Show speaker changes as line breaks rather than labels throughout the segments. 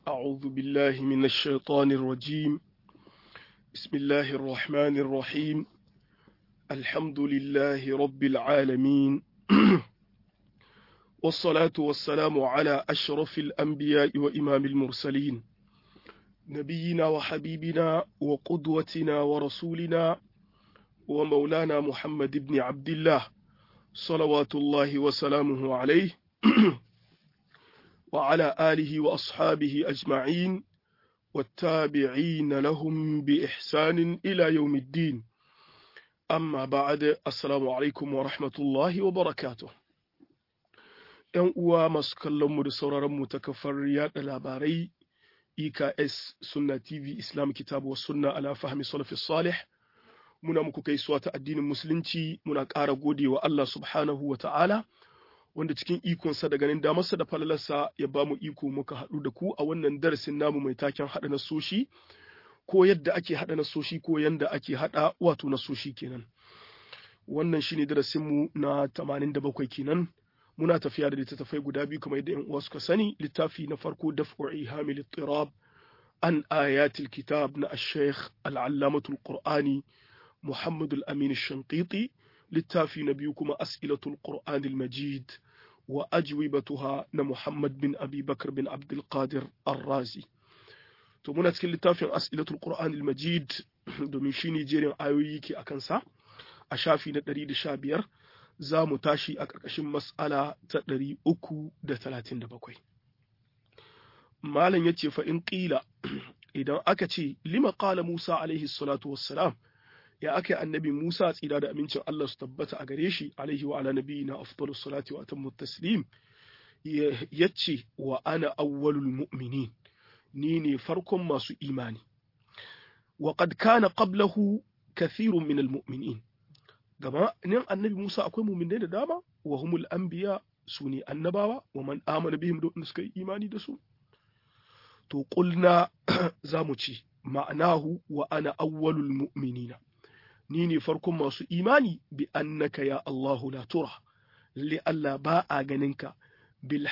أعوذ بالله من الشيطان الرجيم بسم الله الرحمن الرحيم الحمد لله رب العالمين والصلاة والسلام على أشرف الأنبياء وإمام المرسلين نبينا وحبيبنا وقدوتنا ورسولنا ومولانا محمد بن عبد الله صلوات الله وسلامه عليه وعلى آله وأصحابه أجمعين والتابعين لهم بإحسان إلى يوم الدين أما بعد السلام عليكم ورحمة الله وبركاته ‘Yan uwa masu kallonmu da sauraronmu ta kafar yaɗa labarai EKS Sunna TV Islam Kitabu wa Sunna ala fahmi salafi salih muna muku gaisuwa ta addinin musulunci muna ƙara gode wa Allah subhanahu wa ta'ala wanda cikin ikonsa da ganin damarsa da falalarsa ya ba mu iko muka haɗu da ku a wannan darasin namu mai taken haɗa nasoshi ko yadda ake haɗa nasoshi ko yanda ake haɗa wato nasoshi kenan wannan shine darasinmu na 87 kenan muna tafiya da littattafai guda biyu kamar yadda 'yan uwa suka sani littafi na farko daf'u ihamil ittirab an ayatil kitab na ash-shaykh al-allamatul qur'ani muhammad al-amin ash-shanqiti littafi na biyu kuma as'ilatul qur'an al-majid wa ajwibatuha na muhammad bin abi bakr bin abdul qadir ar-razi to muna cikin littafin as'ilatul qur'an al-majid domin shine jerin ayoyi ke akan sa a shafi na 115 za mu tashi a ƙarƙashin mas'ala ta 337 malam yace fa in qila idan aka ce lima qala musa alaihi salatu wassalam ya aka annabi Musa tsira da amincin Allah su tabbata a gare shi alaihi wa ala nabiyina afdalu salati wa atammu taslim yace wa ana awwalul mu'minin ni ne farkon masu imani wa qad kana qablahu kathirun min al mu'minin gaba nan annabi Musa akwai mu'minai da dama wa humul anbiya su ne annabawa wa man amana bihim da suka yi imani da su to qulna zamu ci ma'anahu wa ana awwalul mu'minina ni ne farkon masu imani bi annaka ya Allahu la tura li Allah ba a ganinka bil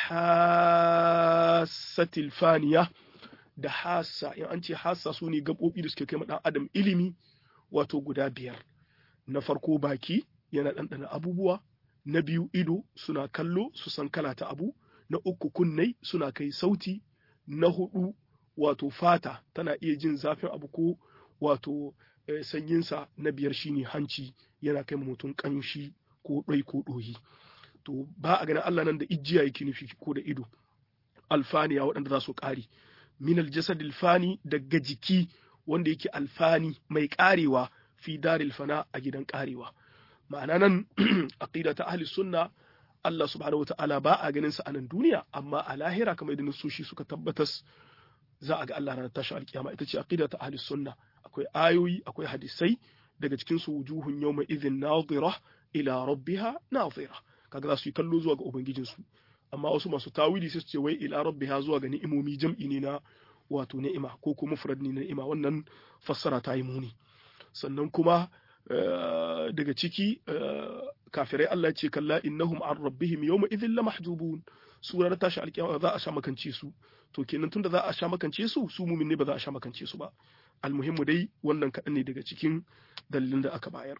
hasatil faniya da hassa in an ce hassa su ne gaɓoɓi da suke kai ɗan adam ilimi wato guda biyar na farko baki yana ɗanɗana abubuwa na biyu ido suna kallo su san kala ta abu na uku kunnai suna kai sauti na hudu wato fata tana iya jin zafin abu ko wato sanyinsa na biyar shine hanci yana kai mutum kanshi ko ɗai ko ɗoyi to ba a ganin Allah nan da ijiya yake nufi ko da ido alfaniya waɗanda za su ƙare min aljasad alfani daga jiki wanda yake alfani mai ƙarewa fi daril fana a gidan ƙarewa ma'ana nan aqida ta ahli sunna Allah subhanahu wata'ala ba a ganin sa a nan duniya amma a lahira kamar yadda nasoshi suka tabbatas za a ga Allah ranar tashi alkiyama ita ce aqida ta ahli sunna akwai ayoyi akwai hadisai daga cikin su wujuhun yawma idhin nadira ila rabbiha nadira kaga za su yi kallo zuwa ga ubangijin su amma wasu masu tawili sai su ce wai ila rabbiha zuwa ga ni'imomi jam'i ne na wato ni'ima ko kuma mufrad ne na ni'ima wannan fassara ta yi muni sannan kuma daga ciki kafirai Allah ce kalla innahum an rabbihim yawma idhin lamahjubun surar tashi alkiyama za a sha makance su to kenan tunda za a sha makance su su mumin ne ba za a sha makance su ba almuhimmu dai wannan kaɗan ne daga cikin dalilin da aka bayar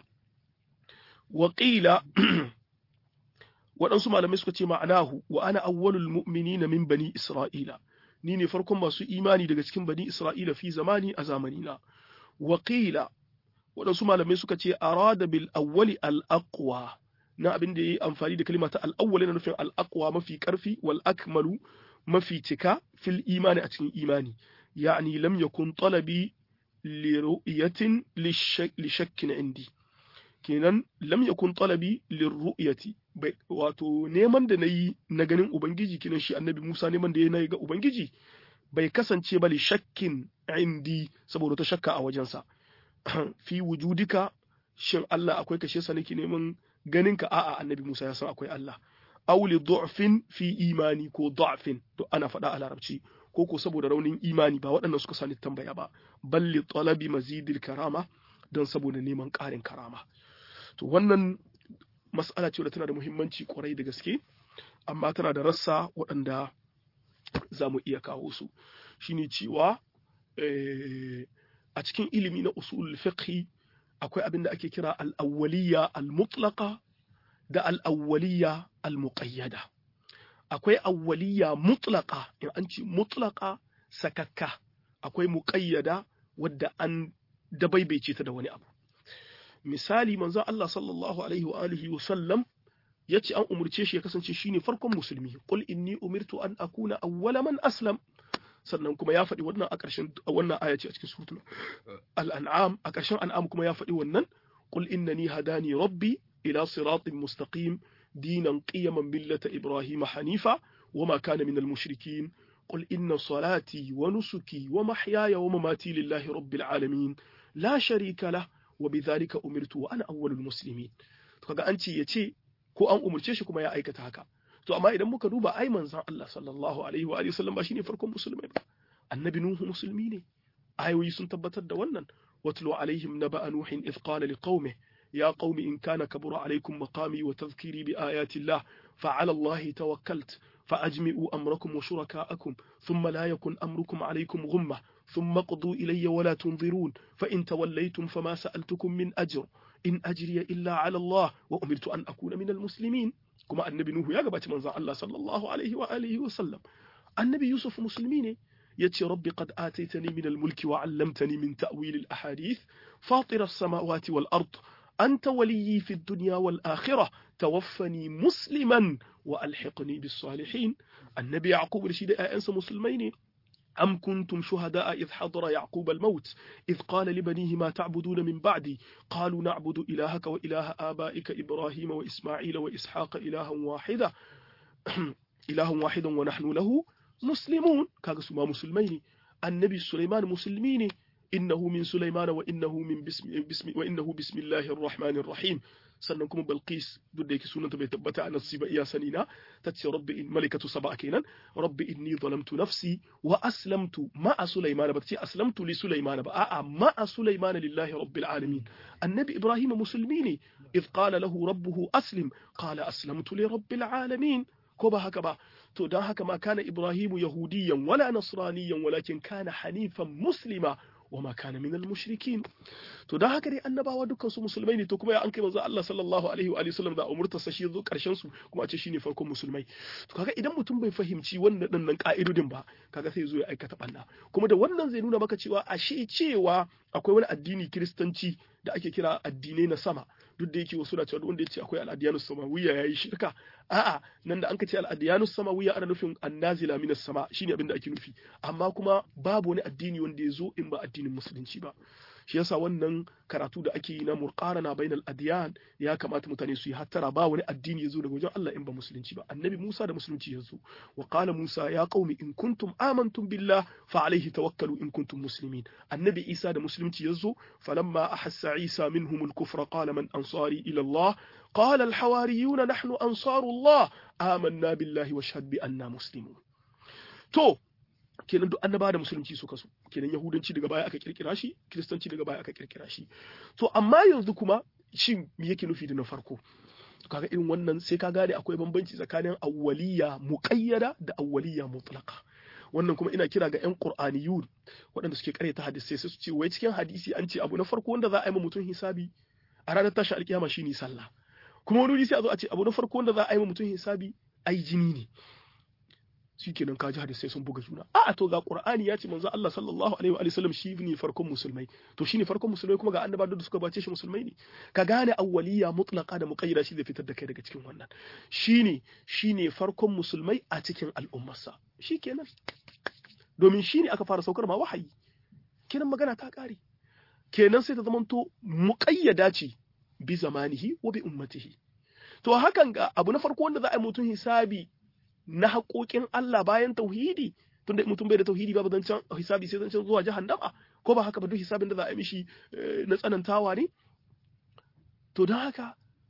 waƙila waɗansu malamai suka ce ma'anahu wa ana awwalul mu'minina min bani isra'ila ni ne farkon masu imani daga cikin bani isra'ila fi zamani a zamanina waƙila waɗansu malamai suka ce arada bil awwali al aqwa na abin da yayi amfani da kalma ta al awwali na nufin al aqwa mafi karfi wal akmalu mafi cika fil imani a cikin imani يعني لم يكن طلبي لرؤية لشك عندي kenan lam yakun talabi lirru'yati wato neman da nayi na ganin ubangiji kenan shi annabi Musa neman da yayi ga ubangiji bai kasance ba li shakkin indi saboda ta shakka a wajensa fi wujudika shin Allah akwai kashe sa nake neman ganin ka a'a annabi Musa ya san akwai Allah aw li du'fin fi imani ko du'fin to ana faɗa a larabci ko ko saboda raunin imani ba waɗannan suka sani tambaya ba balli talabi mazidil karama don saboda neman ƙarin karama to wannan mas'ala ce da tana da muhimmanci kwarai da gaske amma tana da rassa waɗanda za mu iya kawo su shine cewa a cikin ilimi na usul fiqhi akwai abin da ake kira al-awwaliyya al-mutlaqa da al-awwaliyya al-muqayyada akwai awwaliyya mutlaqa in an ce mutlaqa sakakka akwai muqayyada wadda an dabaibaice ta da wani abu misali manzo Allah sallallahu alaihi wa alihi wa sallam yace an umurce shi ya kasance shine farkon musulmi qul inni umirtu an akuna awwala man aslam sannan kuma ya faɗi wannan a ƙarshen wannan aya ce a cikin suratul al-an'am a ƙarshen an'am kuma ya faɗi wannan qul innani hadani rabbi ila siratin mustaqim dinan qiyaman millata ibrahim hanifa wama kana minal mushrikin قل إن صلاتي ونسكي ومحياي ومماتي لله رب العالمين لا شريك له وبذلك أمرت وأنا أول المسلمين kaga an ce yace ko an umurce shi kuma ya aikata haka to amma idan muka duba ai manzon Allah sallallahu alaihi wa alihi wasallam ba shine farkon musulmai ba annabi nuhu musulmi ne ayoyi sun tabbatar da wannan watlu alaihim naba'a nuhin idh qala liqaumihi يا قوم إن كان كبر عليكم مقامي وتذكيري بآيات الله فعلى الله توكلت فأجمعوا أمركم وشركاءكم ثم لا يكن أمركم عليكم غمة ثم قضوا إلي ولا تنظرون فإن توليتم فما سألتكم من أجر إن أجري إلا على الله وأمرت أن أكون من المسلمين كما النبي نوح يا جبات من الله صلى الله عليه وآله وسلم النبي يوسف مسلمين يتي ربي قد آتيتني من الملك وعلمتني من تأويل الأحاديث فاطر السماوات والأرض أنت وليي في الدنيا والآخرة توفني مسلما وألحقني بالصالحين النبي يعقوب رشيد أنس مسلمين أم كنتم شهداء إذ حضر يعقوب الموت إذ قال لبنيه ما تعبدون من بعدي قالوا نعبد إلهك وإله آبائك إبراهيم وإسماعيل وإسحاق إلها واحدا إله واحد ونحن له مسلمون كاغسما مسلمين النبي سليمان مسلمين إنه من سليمان وإنه من بسم, بسم وإنه بسم الله الرحمن الرحيم sannan kuma Balqis duk da yake sunanta bai tabbata a nassi ba iya sani na tace rabbi in malikatu saba kenan rabbi inni zalamtu nafsi wa aslamtu ma'a sulaiman ba tace aslamtu li sulaiman ba a'a ma'a sulaiman lillahi rabbil alamin annabi ibrahim musulmi ne idh qala lahu rabbuhu aslim qala aslamtu li rabbil alamin ko ba haka ba to dan haka ma kana ibrahim yahudiyan wala nasraniyan walakin kana hanifan muslima wama kana minal mushrikin to dan haka dai annabawa dukkan su musulmai ne to kuma ya an kai manzo Allah sallallahu alaihi wa sallam da umurta sa shi zo karshen su kuma a ce shine farkon musulmai to kaga idan mutum bai fahimci wannan dinnan ka'idodin ba kaga sai zo ya aikata banna kuma da wannan zai nuna maka cewa ashe cewa akwai wani addini kiristanci da ake kira addinai na sama duk da yake wasu na cewa wanda ya ce akwai al'adiyanus samawiyya yayi shirka a'a nan da an ka ce al'adiyanus samawiyya ana nufin annazila minas sama shine abin da ake nufi amma kuma babu wani addini wanda ya zo in ba addinin musulunci ba shi yasa wannan karatu da ake yi na murqarana bainal adyan ya kamata mutane su yi hattara ba wani addini ya zo daga wajen Allah in ba musulunci ba annabi Musa da musulunci ya zo wa qala Musa ya qaumi in kuntum amantum billah fa alayhi tawakkalu in kuntum muslimin annabi Isa da musulunci ya zo falamma ahassa Isa minhum al-kufra qala man ansari ila Allah قال الحواريون نحن أنصار الله آمنا بالله واشهد بأننا مسلمون تو kenan duk annaba da musulunci suka so kenan yahudanci daga baya aka kirkira shi kiristanci daga baya aka kirkira shi to amma yanzu kuma shin me yake nufi da na farko kaga irin wannan sai ka gane akwai bambanci tsakanin awwaliya muqayyada da awwaliya mutlaqa wannan kuma ina kira ga yan qur'aniyun waɗanda suke karyata hadisi sai su ce wai cikin hadisi an ce abu na farko wanda za a yi ma mutum hisabi a ranar tashi alkiyama shine sallah kuma wani sai a zo a ce abu na farko wanda za a yi ma mutum hisabi ai jini ne shikenan kaji hadisai sun buga juna a to ga qur'ani ya ce manzo Allah sallallahu alaihi wa sallam shi ne farkon musulmai to shine farkon musulmai kuma ga annaba da suka bace shi musulmai ne ka gane awwaliya mutlaqa da muqayyada shi zai fitar da kai daga cikin wannan shine shine farkon musulmai a cikin al'ummarsa shikenan domin shine aka fara saukar ma wahayi kenan magana ta kare kenan sai ta zamanto muqayyada ce bi zamanihi wa bi ummatihi to hakan ga abu na farko wanda za a yi mutum hisabi na haƙoƙin Allah bayan tauhidi tunda mutum bai da tauhidi babu zancen hisabi sai zancen zuwa jahannama ko ba haka ba duk hisabin da za a yi mishi na tsanantawa ne to don haka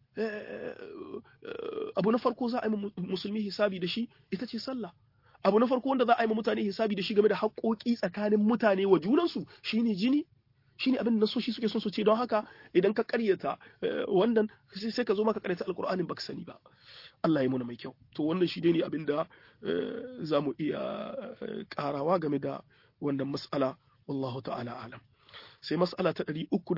abu na farko za a yi musulmi hisabi da shi ita ce sallah abu na farko wanda za a yi mutane hisabi da shi game da haƙoƙi tsakanin mutane wa junansu shine jini shine abin da nasoshi suke son su ce don haka idan ka karyata wannan sai ka zo maka karyata alqur'anin baka sani ba Allah ya muna mai kyau to wannan shi ne abin da za mu iya karawa game da wannan mas'ala wallahu ta'ala alam sai mas'ala ta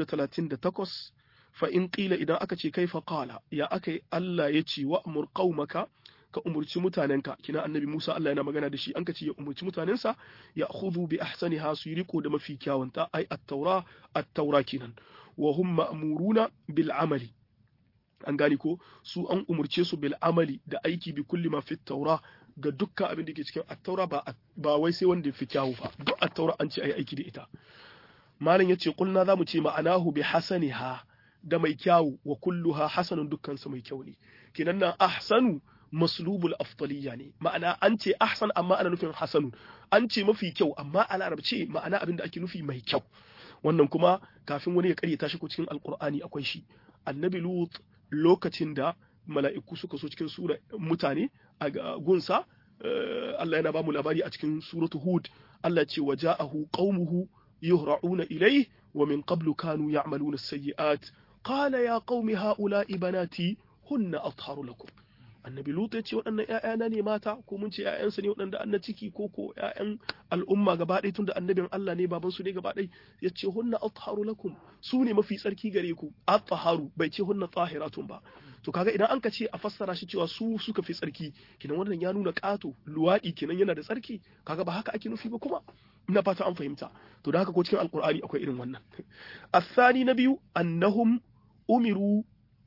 338 fa in qila idan aka ce kaifa qala ya akai Allah ya ce wa amur qaumaka ka umurci mutanenka kina annabi Musa Allah yana magana da shi an ka ce ya umurci mutanensa ya khudhu bi ahsaniha su riko da mafi kyawunta ai at-taura at-taura kinan wa hum ma'muruna bil amali an gani ko su an umurce su bil amali da aiki bi kulli ma fit taura ga dukkan abin da ke cikin at-taura ba ba wai sai wanda fi kyawu ba duk at-taura an ce ai aiki da ita malam yace kulna zamu ce ma'anahu bi hasaniha da mai kyawu wa kulluha hasanun dukkan su mai kyau ne kinan nan ahsanu maslubul afdaliya ne ma'ana an ce ahsan amma ana nufin hasanun an ce mafi kyau amma a larabce ma'ana abin da ake nufi mai kyau wannan kuma kafin wani ya karyata shi ko cikin alqur'ani akwai shi annabi lut lokacin da mala'iku suka so cikin sura mutane a gunsa Allah yana ba mu labari a cikin suratu hud Allah ce wa ja'ahu qaumuhu yuhra'una ilayhi wa min qablu kanu ya'maluna as-sayyi'at qala ya qaumi ha'ula'i banati hunna atharu lakum annabi lut ya ce waɗannan ƴaƴana ne mata ko mun ce ƴaƴansa ne waɗanda an na ciki ko ko ƴaƴan al'umma gaba ɗaya tunda annabin Allah ne baban su ne gaba ɗaya ya ce hunna atharu lakum su ne mafi tsarki gare ku atharu bai ce hunna tahiratun ba to kaga idan an ka ce a fassara shi cewa su suka fi tsarki kinan wannan ya nuna ƙato luwaɗi kinan yana da tsarki kaga ba haka ake nufi ba kuma ina fata an fahimta to da haka ko cikin alqur'ani akwai irin wannan الثاني na biyu annahum umiru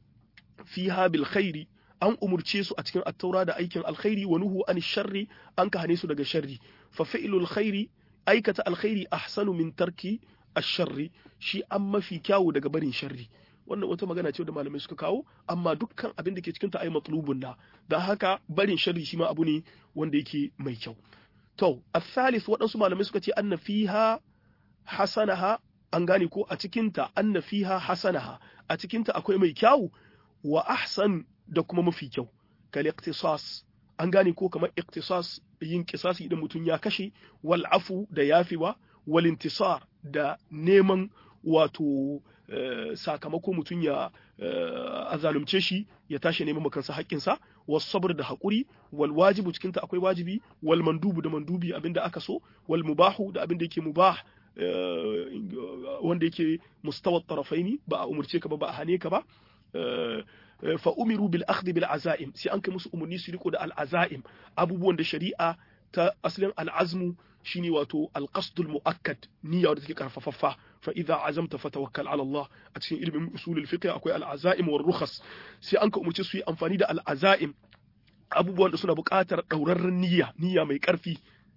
fiha bil khairi an umurce su a cikin attaura da aikin alkhairi wa nuhu an sharri an ka hane su daga sharri fa fi'lul khairi aikata alkhairi ahsanu min tarki ash-sharri shi an mafi kyawu daga barin sharri wannan wata magana ce da malamai suka kawo amma dukkan abin da ke cikin ta ai matlubun na da haka barin sharri shi ma abu ne wanda yake mai kyau to al-thalith waɗansu malamai suka ce anna fiha hasanaha an gane ko a cikinta anna fiha hasanaha a cikinta akwai mai kyawu wa ahsan da kuma mafi kyau kal iqtisas an gane ko kamar iqtisas yin kisasi idan mutum ya kashe wal afu da yafewa wal intisar da neman wato sakamako mutum ya azalumce shi ya tashi neman makansa haƙƙinsa was sabr da haƙuri wal wajibu cikinta akwai wajibi wal mandubu da mandubi abinda aka so wal mubahu da abinda yake mubah wanda yake mustawa tarafaini ba a umurce ka ba ba a hane ka ba fa umiru bil akhdh bil azaim sai an kai musu umarni su riko da al azaim abubuwan da shari'a ta asalin al azmu shine wato al qasdul muakkad niyya wadda take karfafaffa fa idza azamta fatawakkal ala Allah a cikin ilimin usulul fiqh akwai al azaim war rukhas sai an ka umurce su yi amfani da al azaim abubuwan da suna buƙatar ɗaurarren niyya niyya mai ƙarfi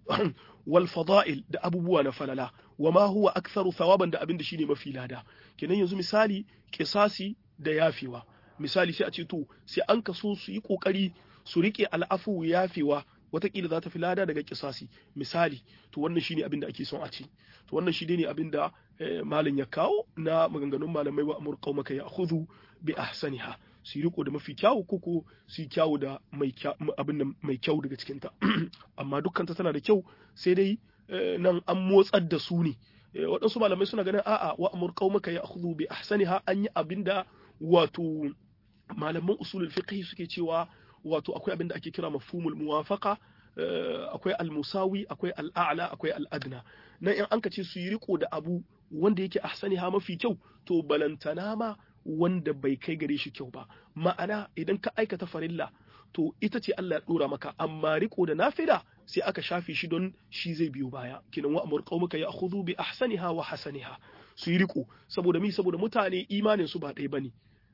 wal fada'il da abubuwa na falala wa ma huwa aktharu thawaban da abin da shine mafi lada kenan yanzu misali kisasi da yafewa misali sai a ce to sai an kaso su yi kokari su rike al'afu yafewa watakila za ta fi lada daga kisasi misali to wannan shine abin da ake son a ce to wannan shi ne abin da malam ya kawo na maganganun malamai wa amur qaumaka ya'khudhu bi ahsaniha su yi riko da mafi kyawu koko su yi kyawu da abin da mai kyau daga cikinta amma dukkanta tana da kyau sai dai nan an motsar da su ne waɗansu malamai suna ganin a'a wa amur qaumaka ya'khudhu bi ahsaniha an yi abin da wato malaman usulul fiqh suke cewa wato akwai abin da ake kira mafhumul muwafaqa akwai al-musawi akwai al-a'la akwai al-adna nan in an ka ce su yi riko da abu wanda yake ahsaniha mafi kyau to balantana ma wanda bai kai gare shi kyau ba ma'ana idan ka aikata farilla to ita ce Allah ya dora maka amma riko da nafila sai aka shafe shi don shi zai biyo baya kinan wa amur qaumaka ya'khudhu bi ahsaniha wa hasaniha su yi riko saboda mi saboda mutane imanin su ba ɗaya bane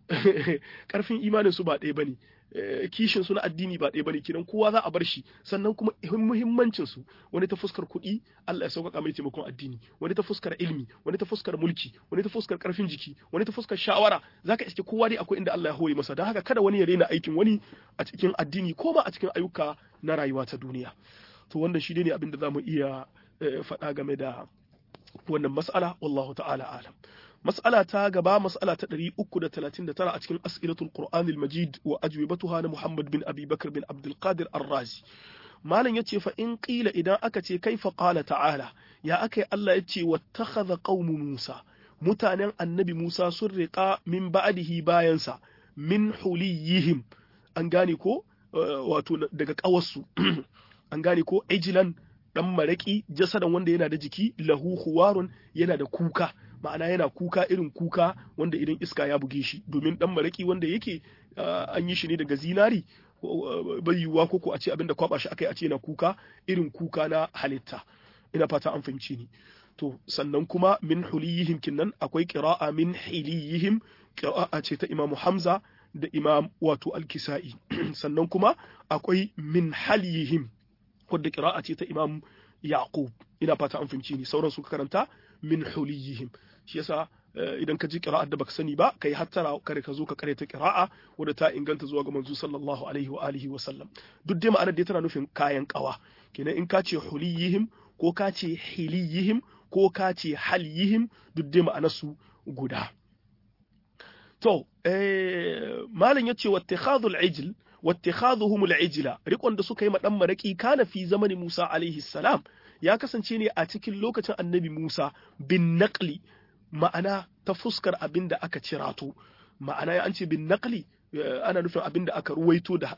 karfin imanin su ba ɗaya bane kishin su na addini ba ɗaya bane kinan kowa za a bar shi sannan kuma muhimmancin su wani ta fuskar kuɗi Allah ya sauƙaƙa mai taimakon addini wani ta fuskar ilmi wani ta fuskar mulki wani ta fuskar karfin jiki wani ta fuskar shawara zaka iske kowa dai akwai inda Allah ya hore masa don haka kada wani ya rena aikin wani a cikin addini ko ma a cikin ayyuka na rayuwa ta duniya to wannan shi ne abin da zamu iya faɗa game da wannan mas'ala wallahu ta'ala alam mas'ala ta gaba mas'ala ta 339 a cikin as'ilatul qur'anil majid wa ajwibatuha na muhammad bin abi bakr bin abdul qadir ar-razi malam yace fa in qila idan aka ce kaifa qala ta'ala ya akai Allah yace wattakhadha qaumu musa mutanen annabi Musa sun riƙa min ba'dihi bayansa min huliyihim an gane ko wato daga ƙawarsu an gane ko ejilan dan maraki jasadan wanda yana da jiki lahu huwarun yana da kuka ma'ana yana kuka irin kuka wanda idan iska ya buge shi domin dan maraki wanda yake an yi shi ne daga zinari bai yiwuwa ko ko a ce abinda kwaba shi akai a ce yana kuka irin kuka na halitta ina fata an fahimci ni to sannan kuma min huliyihim kinnan akwai qira'a min hiliyihim qira'a ce ta imamu hamza da imam wato al-kisa'i sannan kuma akwai min haliyihim wadda qira'a ce ta imam yaqub ina fata an fahimci ni sauran suka karanta min huliyihim shi yasa idan ka ji qira'ar da baka sani ba kai hattara kare ka zo ka kare ta qira'a wadda ta inganta zuwa ga manzo sallallahu alaihi wa alihi wa sallam duk dai ma'anar da tana nufin kayan kawa kenan in ka ce huliyihim ko ka ce hiliyihim ko ka ce haliyihim duk dai ma'anar su guda to eh malam yace wattikhadul ijl wattikhaduhum al-ijla rikon da suka yi madan maraki kana fi zamani Musa alaihi salam ya kasance ne a cikin lokacin annabi Musa bin naqli ma'ana ta fuskar abin da aka cirato ma'ana ya an ce bin naqli ana nufin abin da aka ruwaito da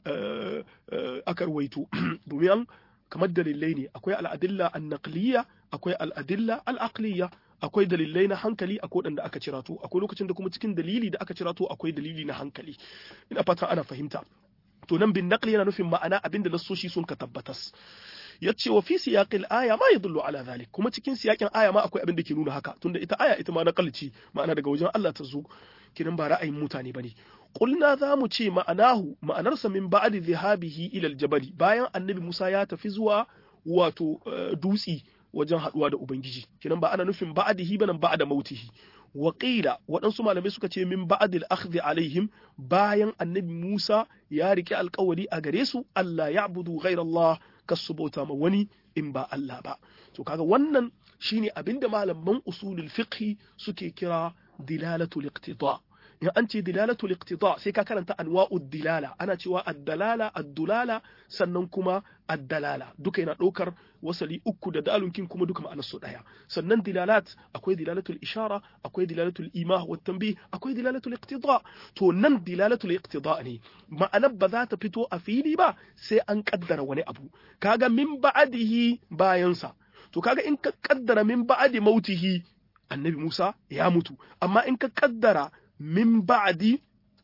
aka ruwaito domin kamar dalilai ne akwai al'adilla an-naqliya akwai al'adilla al-aqliya akwai dalilai na hankali akwai waɗanda aka cirato akwai lokacin da kuma cikin dalili da aka cirato akwai dalili na hankali ina fata ana fahimta to nan bin naqli yana nufin ma'ana abinda nassoshi sun ka tabbatas yace wa fi siyaqil aya ma yadullu ala dhalik kuma cikin siyaqin aya ma akwai abin da ke nuna haka tunda ita aya ita ma naqalci ma'ana daga wajen Allah ta zo kinan ba ra'ayin mutane bane qulna za mu ce ma'anahu ma'anarsa min ba'di dhahabihi ila aljabali bayan annabi Musa ya tafi zuwa wato dutsi wajen haduwa da ubangiji kinan ba ana nufin ba'dihi banan ba'da mautihi waƙila waɗansu malamai suka ce min ba'adil akhdhi alaihim bayan annabi Musa ya rike alƙawari a gare su Allah ya abudu Allah kasu bauta ma wani in ba Allah ba to kaga wannan shine abinda malaman usulul fiqhi suke kira dilalatul iqtida in an ce dilalatul iqtida sai ka karanta anwa'ud dilala ana cewa ad-dalala ad-dulala sannan kuma ad-dalala duka yana ɗaukar wasali uku da dalunkin kuma duka ma'anar su daya sannan dilalat akwai dilalatul ishara akwai dilalatul imah wa tanbih akwai dilalatul iqtida to nan dilalatul iqtida ne ma'anar ba za ta fito a fili ba sai an kaddara wani abu kaga min ba'dihi bayansa to kaga in ka kaddara min ba'di mautihi annabi Musa ya mutu amma in ka kaddara من بعد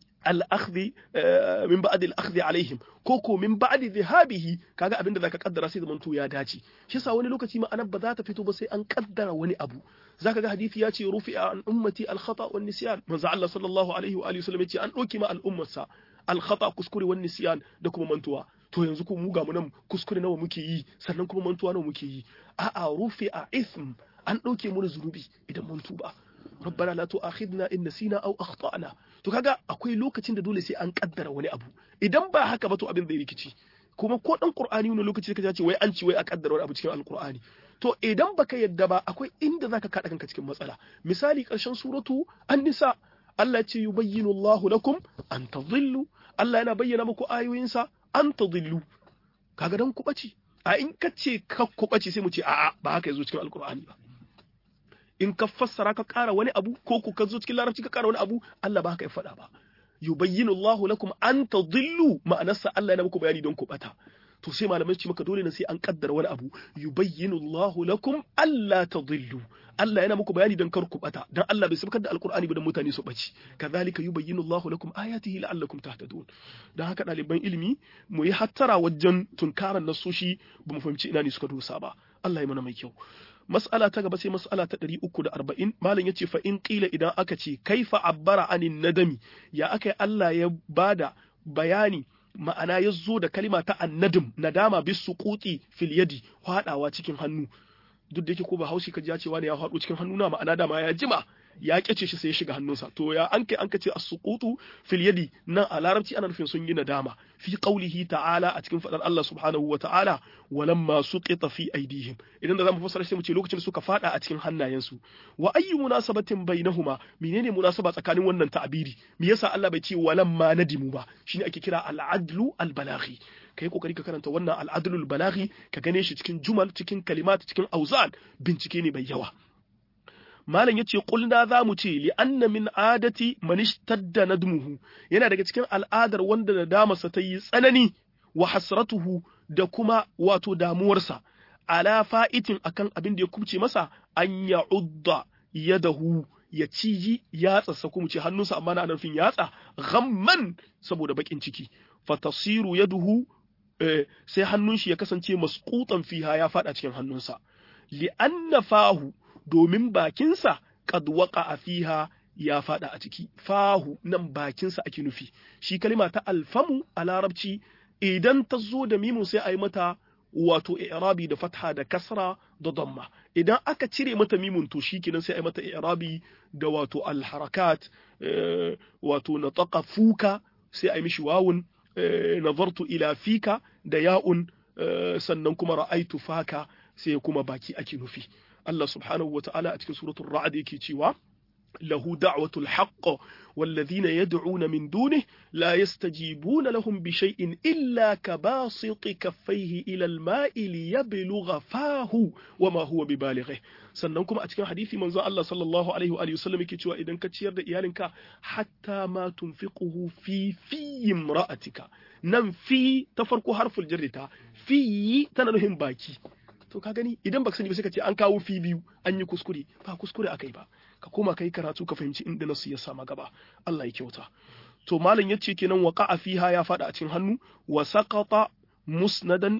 الأخذ من بعد الأخذ عليهم koko min ba'di dhahabihi kaga abinda zaka kaddara sai zamanto ya dace shi yasa wani lokaci ma anan ba za ta fito ba sai an kaddara wani abu zaka ga hadisi ya ce rufi'a an ummati al khata wan nisyan manzo Allah sallallahu alaihi wa alihi wasallam ya ce an dauki ma al ummarsa al khata kuskure wan nisyan da kuma mantuwa to yanzu ko mu ga mu nan kuskure nawa muke yi sannan kuma mantuwa nawa muke yi a'a rufi'a ism an dauke mu zunubi idan mun tuba rabbana la tu'akhidna in nasina aw akhtana to kaga akwai lokacin da dole sai an kaddara wani abu idan ba haka ba to abin zai rikici kuma ko dan qur'ani wani lokaci kaje ce wai an ci wai a kaddara wani abu cikin alqur'ani to idan baka yadda ba akwai inda zaka kada kanka cikin matsala misali karshen suratu an-nisa Allah ce yubayyinu Allahu lakum an tadhillu Allah yana bayyana muku ayoyinsa an tadhillu kaga dan ku bace a in ka ce ka ku bace sai mu ce a'a ba haka yazo cikin alqur'ani ba in ka fassara ka ƙara wani abu ko ku ka zo cikin larabci ka ƙara wani abu Allah ba haka ya faɗa ba yubayyinu Allahu lakum an tadhillu ma'anarsa Allah yana muku bayani don ku bata to sai malamai ce maka dole ne sai an kaddara wani abu yubayyinu Allahu lakum alla tadhillu Allah yana muku bayani don kar ku bata dan Allah bai sabkar da alqur'ani ba dan mutane su baci kazalika yubayyinu Allahu lakum ayatihi la'allakum tahtadun dan haka ɗaliban ilimi mu yi hattara wajen tunkaran nasoshi ba mu fahimci ina ne suka dosa ba Allah ya mana mai kyau mas'ala ta gaba sai mas'ala ta 340 malam yace fa in qila idan aka ce kaifa abbara anin nadami ya aka Allah ya bada bayani ma'ana ya zo da kalima ta annadim nadama bis suquti fil yadi hadawa cikin hannu duk da yake ko ba haushi kaji ya ce wani ya hado cikin hannu na ma'ana dama ya jima ya kyace shi sai ya shiga hannunsa to ya an kai an kace as-suqutu fil yadi nan a larabci ana nufin sun yi nadama fi qaulihi ta'ala a cikin fadar Allah subhanahu wa ta'ala walamma suqita fi aidihim idan da zamu fassara shi mu ce lokacin da suka fada a cikin hannayensu wa ayyu munasabatin bainahuma menene munasaba tsakanin wannan ta'abiri me yasa Allah bai ce walamma nadimu ba shine ake kira al-adlu al-balaghi kai kokari ka karanta wannan al-adlul balaghi ka gane shi cikin jumal cikin kalimat cikin auzan bincike ne bai yawa malam yace qulna za mu ce li anna min adati man ishtadda nadmuhu yana daga cikin al'adar wanda da damarsa ta yi tsanani wa hasratuhu da kuma wato damuwarsa ala fa'itin akan abin da ya kubce masa an ya'udda yadahu ya ciji yatsa ko mu ce hannunsa amma na nufin yatsa ghamman saboda bakin ciki fatasiru yaduhu sai hannun shi ya kasance masqutan fiha ya fada cikin hannunsa li anna fahu domin bakinsa qad waqa'a fiha ya fada a ciki fahu nan bakinsa ake nufi shi kalima ta alfamu a larabci idan ta zo da mimun sai a yi mata wato i'rabi da fatha da kasra da damma idan aka cire mata mimun to shikenan sai a yi mata i'rabi da wato alharakat wato nataqa fuka sai a yi mishi wawun nazartu ila fika da ya'un sannan kuma ra'aitu faka sai kuma baki ake nufi Allah subhanahu wa ta'ala a cikin suratul ra'd yake cewa له دعوة الحق والذين يدعون من دونه لا يستجيبون لهم بشيء إلا كباسط كفيه إلى الماء ليبلغ فاه وما هو ببالغه sannan kuma a cikin hadisi manzo Allah sallallahu alaihi wa alihi wasallam yake cewa idan ka ciyar da iyalinka hatta ma tunfiquhu fi fi imra'atika nan fi ta farko harful jarri ta fi tana nufin baki to ka gani idan baka sani ba sai ka ce an kawo fi biyu an yi kuskure ba kuskure akai ba ka koma kai karatu ka fahimci inda nasu ya sama gaba Allah ya kyauta to malam yace kenan waqa'a fiha ya fada a cikin hannu wa saqata musnadan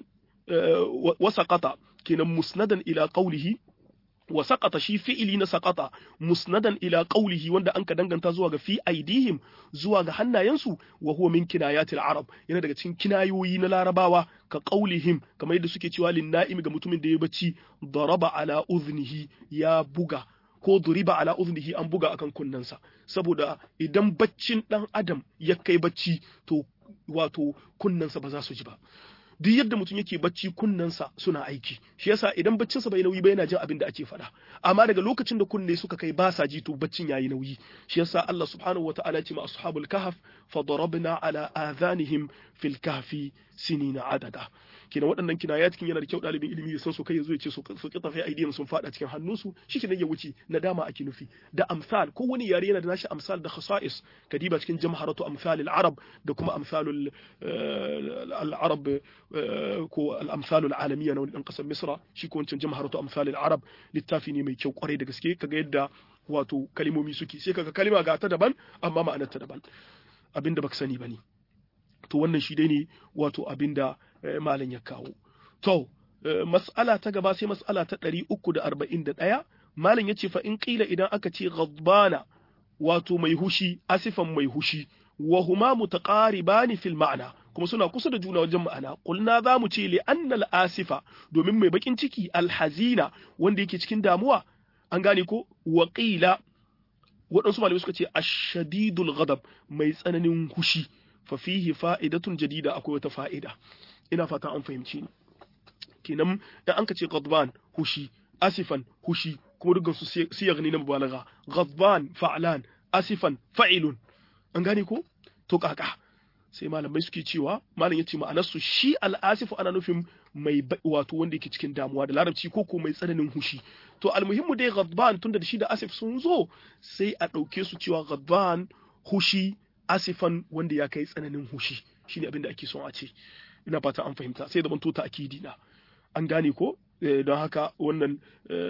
wa saqata kenan musnadan ila qawlihi wa saqata shi fi'ili na saqata musnadan ila qawlihi wanda anka danganta zuwa ga fi aidihim zuwa ga hannayensu wa huwa min kinayatil arab yana daga cikin kinayoyi na larabawa ka qawlihim kamar yadda suke cewa lin na'im ga mutumin da ya bacci daraba ala uznihi ya buga ko duriba ala uznihi an buga akan kunnensa saboda idan baccin dan adam ya kai bacci to wato kunnensa ba za su ji ba duk yadda mutum yake bacci kunnensa suna aiki shi yasa idan baccinsa bai nauyi ba yana jin abin da ake faɗa amma daga lokacin da kunne suka kai ba sa ji to baccin yayi nauyi shi yasa Allah subhanahu wataala ce ma ashabul kahf fa darabna ala adhanihim fil kahfi sinina adada kina waɗannan kinayat kin yana da kyau ɗalibin ilimi ya san su kai ya zo ya ce su su kita fi aidiyan sun faɗa cikin hannunsu shi kenan ya wuce nadama ake nufi da amsal ko wani yare yana da nashi amsal da khasa'is kadiba cikin jamharatu amsal al-arab da kuma amsalul al-arab ko al-amsal al-alamiyya na wani kasar misra shi ko wancan jamharatu amsal al-arab littafi ne mai kyau kwarai da gaske kaga yadda wato kalimomi suke sai kaga kalima ga ta daban amma ma'anar ta daban abinda baka sani bane to wannan shi dai ne wato abinda malam ya kawo to mas'ala ta gaba sai mas'ala ta 341 malam yace fa in qila idan aka ce ghadbana wato mai hushi asifan mai hushi wa huma mutaqaribani fil ma'na kuma suna kusa da juna wajen ma'ana qulna za mu ce li annal asifa domin mai bakin ciki alhazina wanda yake cikin damuwa an gane ko wa qila waɗansu malamai suka ce ashadidul ghadab mai tsananin hushi fa fihi fa'idatun jadida akwai wata fa'ida ina fata an fahimci ni kenan in an ka ce ghadban hushi asifan hushi kuma dukkan su siyag ne na mubalagha ghadban fa'lan asifan fa'ilun an gane ko to kaka sai malamai suke cewa malam yace ma'anar su shi al'asifu ana nufin mai wato wanda yake cikin damuwa da larabci ko ko mai tsananin hushi to almuhimmu dai ghadban tunda da shi da asif sun zo sai a ɗauke su cewa ghadban hushi asifan wanda ya kai tsananin hushi shine abin da ake son a ce ina fata an fahimta sai da manto ta akidi na an gane ko don haka wannan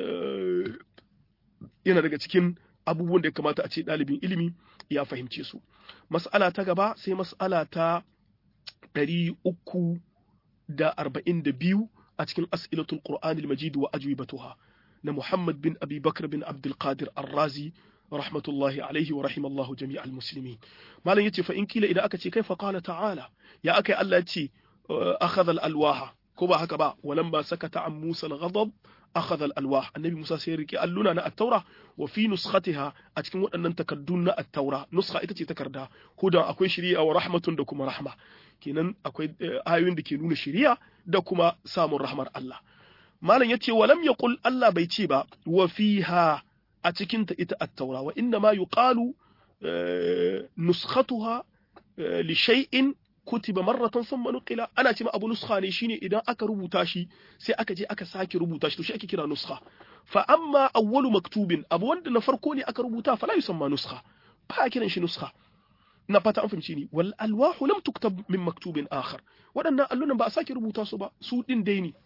yana daga cikin abubuwan da ya kamata a ce ɗalibin ilimi ya fahimce su mas'ala ta gaba sai mas'ala ta ɗari uku da arba'in da biyu a cikin as'ilatul qur'anil majid wa ajwibatuha na muhammad bin abi bakr bin abdul qadir ar-razi rahmatullahi alaihi wa rahimallahu jami'al muslimin malam yace fa in kila idan aka ce kai fa qala ta'ala ya akai Allah yace akhadha al-alwaha ko ba haka ba walan ba sakata an Musa al-ghadab akhadha al-alwah annabi Musa sai rike alluna na at-taura wa fi nuskhatiha a cikin waɗannan takaddun na at-taura nuskha ita ce takarda hudan akwai shari'a wa rahmatun da kuma rahma kenan akwai ayoyin da ke nuna shari'a da kuma samun rahmar Allah malam yace walam yaqul Allah bai ce ba wa fiha a cikinta ita at-taura wa inna ma yuqalu nuskhatuha li shay'in kutiba marratan thumma nuqila ana cewa abu nuskha ne shine idan aka rubuta shi sai aka je aka sake rubuta shi to shi ake kira nuskha fa amma awwalu maktubin abu wanda na farko ne aka rubuta fala yusamma nuskha ba a kiran shi nuskha na fata an fahimci ni wal alwahu lam tuktab min maktubin akhar waɗannan allunan ba a sake rubuta su ba su din dai ne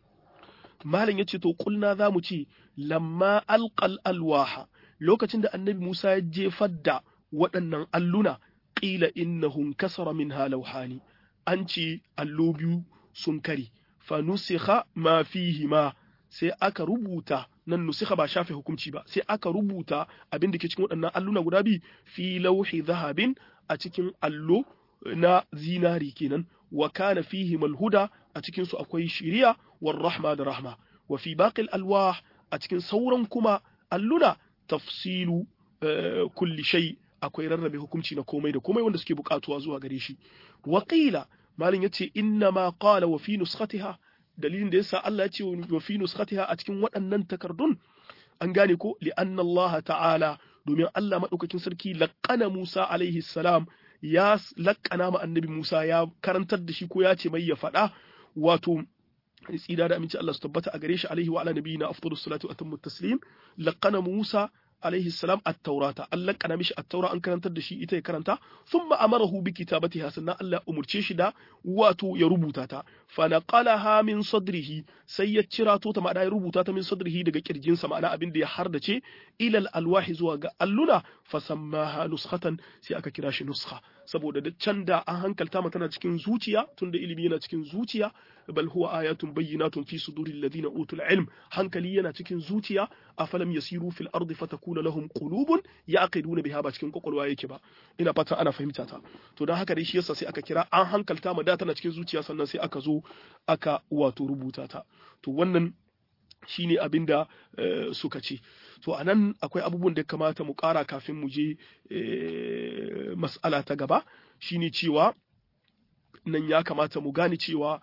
malam yace to kulna zamu ce lamma alqal alwaha lokacin da annabi Musa ya jefar da waɗannan alluna qila innahum kasara minha lawhani an ce allo biyu sun kare fa nusikha ma fihi ma sai aka rubuta nan nusikha ba shafe hukunci ba sai aka rubuta abin da ke cikin waɗannan alluna guda biyu fi lauhi zahabin a cikin allo na zinari kenan wa kana fihi malhuda a cikin su akwai shiriya war rahma da rahma wa fi baqil alwah a cikin sauran kuma alluna tafsilu kulli shay akwai rarrabe hukunci na komai da komai wanda suke bukatuwa zuwa gare shi wa qila malin yace inna ma qala wa fi nuskhatiha dalilin da yasa Allah ya ce wa fi nuskhatiha a cikin waɗannan takardun an gane ko li anna Allah ta'ala domin Allah madaukakin sarki laqana Musa alaihi salam ya laqana ma annabi Musa ya karantar da shi ko ya ce mai ya faɗa wato tsira da aminci Allah su tabbata a gare shi alaihi wa ala nabiyina afdalus salatu wa atammu taslim laqana Musa alaihi salam at-taurata Allah kana mishi at-taura an karantar da shi ita ya karanta thumma amarahu bi kitabatiha sannan Allah umurce shi da wato ya rubuta ta fa naqalaha min sadrihi sai ya cirato ta ma'ana ya rubuta ta min sadrihi daga kirjin sa ma'ana abin da ya hardace ilal alwahi zuwa ga alluna fa sammaha nuskhatan sai aka kira shi nuskha saboda da can da an hankalta mata tana cikin zuciya tunda ilimi yana cikin zuciya bal huwa ayatun bayyinatun fi suduril ladina utul ilm hankali yana cikin zuciya afalam yasiru fil ardi fatakuna lahum qulubun yaqiduna biha ba cikin kokolwa yake ba ina fata ana fahimta ta to dan haka dai shi yasa sai aka kira an hankalta ma da tana cikin zuciya sannan sai aka zo aka wato rubuta ta to wannan shine abin da suka ce to a nan akwai abubuwan da kamata mu ƙara kafin mu je mas'ala ta gaba shine cewa nan ya kamata mu gane cewa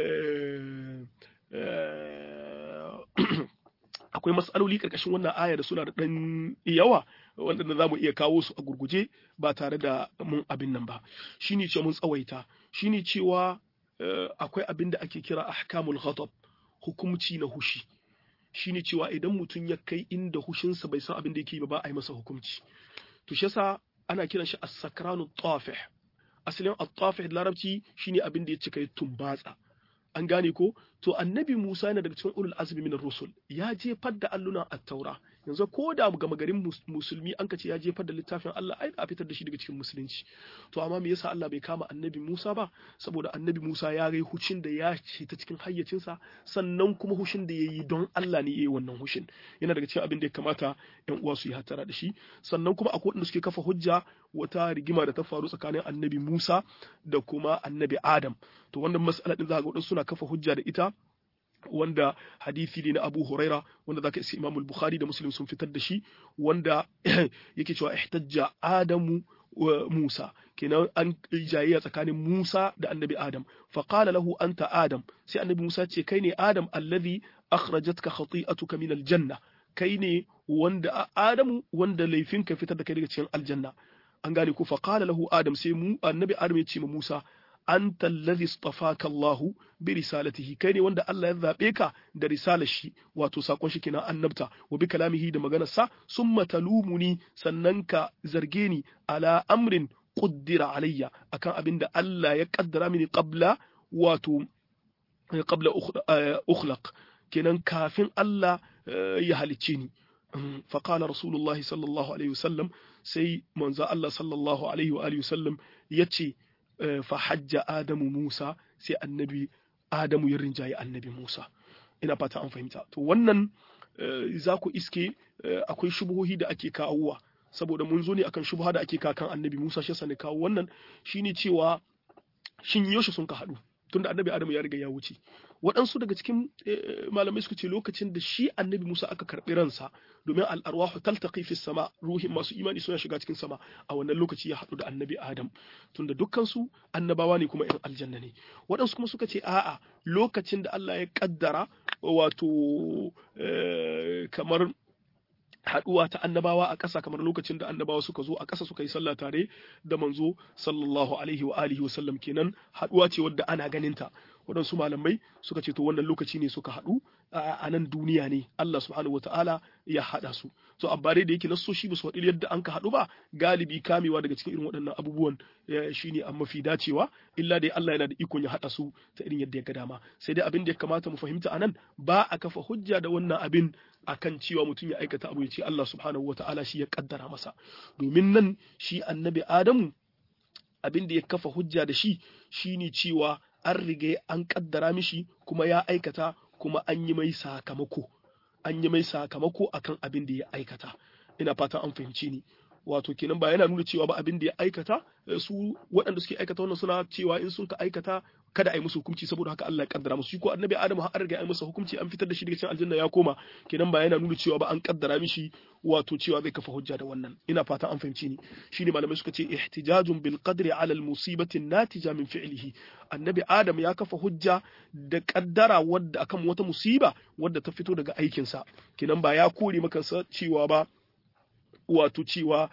akwai mas'aloli ƙarƙashin wannan aya da suna da ɗan yawa wanda za mu iya kawo su a gurguje ba tare da mun abin nan ba shine cewa mun tsawaita shine cewa akwai abin da ake kira ahkamul ghadab hukumci na hushi shine cewa idan mutum ya kai inda hushinsa bai san abin da yake ba ba a yi masa hukunci to shi yasa ana kiran shi as-sakranu tafih asalin at-tafih larabci shine abin da ya cika ya tumbatsa an gane ko to annabi Musa yana daga cikin ulul azmi min rusul ya jefar da alluna at-taura yanzu ko da ga magarin musulmi an ka ce ya jefar da littafin Allah ai a fitar da shi daga cikin musulunci to amma me yasa Allah bai kama annabi Musa ba saboda annabi Musa ya gai hucin da ya ce ta cikin hayyacinsa sannan kuma hushin da yayi don Allah ne yayi wannan hushin yana daga cikin abin da ya kamata ƴan uwa su yi hatara da shi sannan kuma akwai wanda suke kafa hujja wata rigima da ta faru tsakanin annabi Musa da kuma annabi Adam to wannan mas'ala din za ga wadansu suna kafa hujja da ita wanda hadisi ne na Abu Huraira wanda zaka isi Imam Bukhari da Muslim sun fitar da shi wanda yake cewa ihtajja Adamu wa Musa kenan an jayayya tsakanin Musa da Annabi Adam fa qala lahu anta Adam sai Annabi Musa ce kai ne Adam allazi akhrajatka khati'atuka min aljanna kai ne wanda Adamu wanda laifinka fitar da kai daga cikin aljanna an gane ko fa qala lahu Adam sai mu Annabi Adam ya ce ma Musa anta allazi istafaka Allah bi risalatihi kai ne wanda Allah ya zabe ka da risalar shi wato sakon shi kenan annabta wa bi kalamihi da maganar sa summa talumuni sannan ka zarge ni ala amrin quddira alayya akan abin da Allah ya kaddara mini qabla wato qabla ukhlaq kenan kafin Allah ya halicce ni فقال رسول الله صلى الله عليه وسلم سي منزا الله صلى الله عليه وآله وسلم يتشي fahajja Adamu Musa sai annabi Adamu ya rinjaye annabi Musa ina fata an fahimta to wannan za ku iske akwai shubuhohi da ake kawowa saboda mun zo ne akan shubha da ake kakan annabi Musa shi ne kawo wannan shine cewa shin yaushe sun ka haɗu tunda annabi Adamu ya riga ya wuce waɗansu daga cikin malamai suka ce lokacin da shi annabi Musa aka karɓi ransa domin al'arwahu taltaqi fi sama ruhin masu imani suna shiga cikin sama a wannan lokaci ya haɗu da annabi Adam tunda dukkansu annabawa ne kuma ‘yan aljanna ne waɗansu kuma suka ce a'a lokacin da Allah ya kaddara wato kamar haɗuwa ta annabawa a ƙasa kamar lokacin da annabawa suka zo a ƙasa suka yi sallah tare da manzo sallallahu alaihi wa alihi wa sallam kenan haɗuwa ce wadda ana ganin ta waɗansu malamai suka ce to wannan lokaci ne suka haɗu a nan duniya ne Allah subhanahu wataala ya hada su so amma dai da yake nassoshi ba su faɗi yadda an ka haɗu ba galibi kamewa daga cikin irin waɗannan abubuwan shine an mafi dacewa illa dai Allah yana da ikon ya haɗa su ta irin yadda ya ga dama sai dai abin da ya kamata mu fahimta anan ba a kafa hujja da wannan abin akan cewa mutum ya aikata abu ya ce Allah subhanahu wataala shi ya kaddara masa domin nan shi annabi Adamu abin da ya kafa hujja da shi shine cewa an riga an kaddara mishi kuma ya aikata kuma an yi mai sakamako an yi mai sakamako akan abin da ya aikata ina fatan an fahimci ni wato kenan ba yana nuna cewa ba abin da ya aikata su waɗanda suke aikata wannan suna cewa in sun ka aikata kada a yi musu hukunci saboda haka Allah ya kaddara musu shi ko annabi Adamu har riga an masa hukunci an fitar da shi daga cikin aljanna ya koma kenan ba yana nuna cewa ba an kaddara mishi wato cewa zai kafa hujja da wannan ina fatan an fahimci ni shine malamai suka ce ihtijajun bil qadri ala al musibati natija min fi'lihi annabi Adam ya kafa hujja da kaddara wadda akan wata musiba wadda ta fito daga aikinsa kenan ba ya kore maka cewa ba wato cewa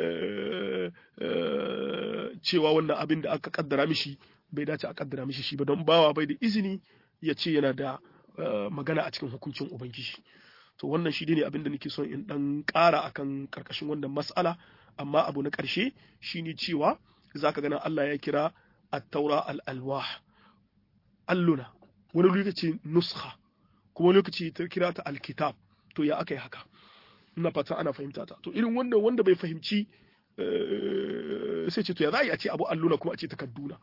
cewa wannan abin da aka kaddara mishi bai dace a kaddara mishi shi ba don bawa bai da izini ya ce yana da magana a cikin hukuncin ubangiji to wannan shi ne abin da nake son in dan ƙara akan karkashin wannan mas'ala amma abu na ƙarshe shine cewa zaka ganin Allah ya kira at-taura al-alwah alluna wani lokaci nuskha kuma lokaci ta kira ta al-kitab to ya aka yi haka ina fatan ana fahimta ta to irin wanda wanda bai fahimci sai ce to ya za a ce abu alluna kuma a ce takadduna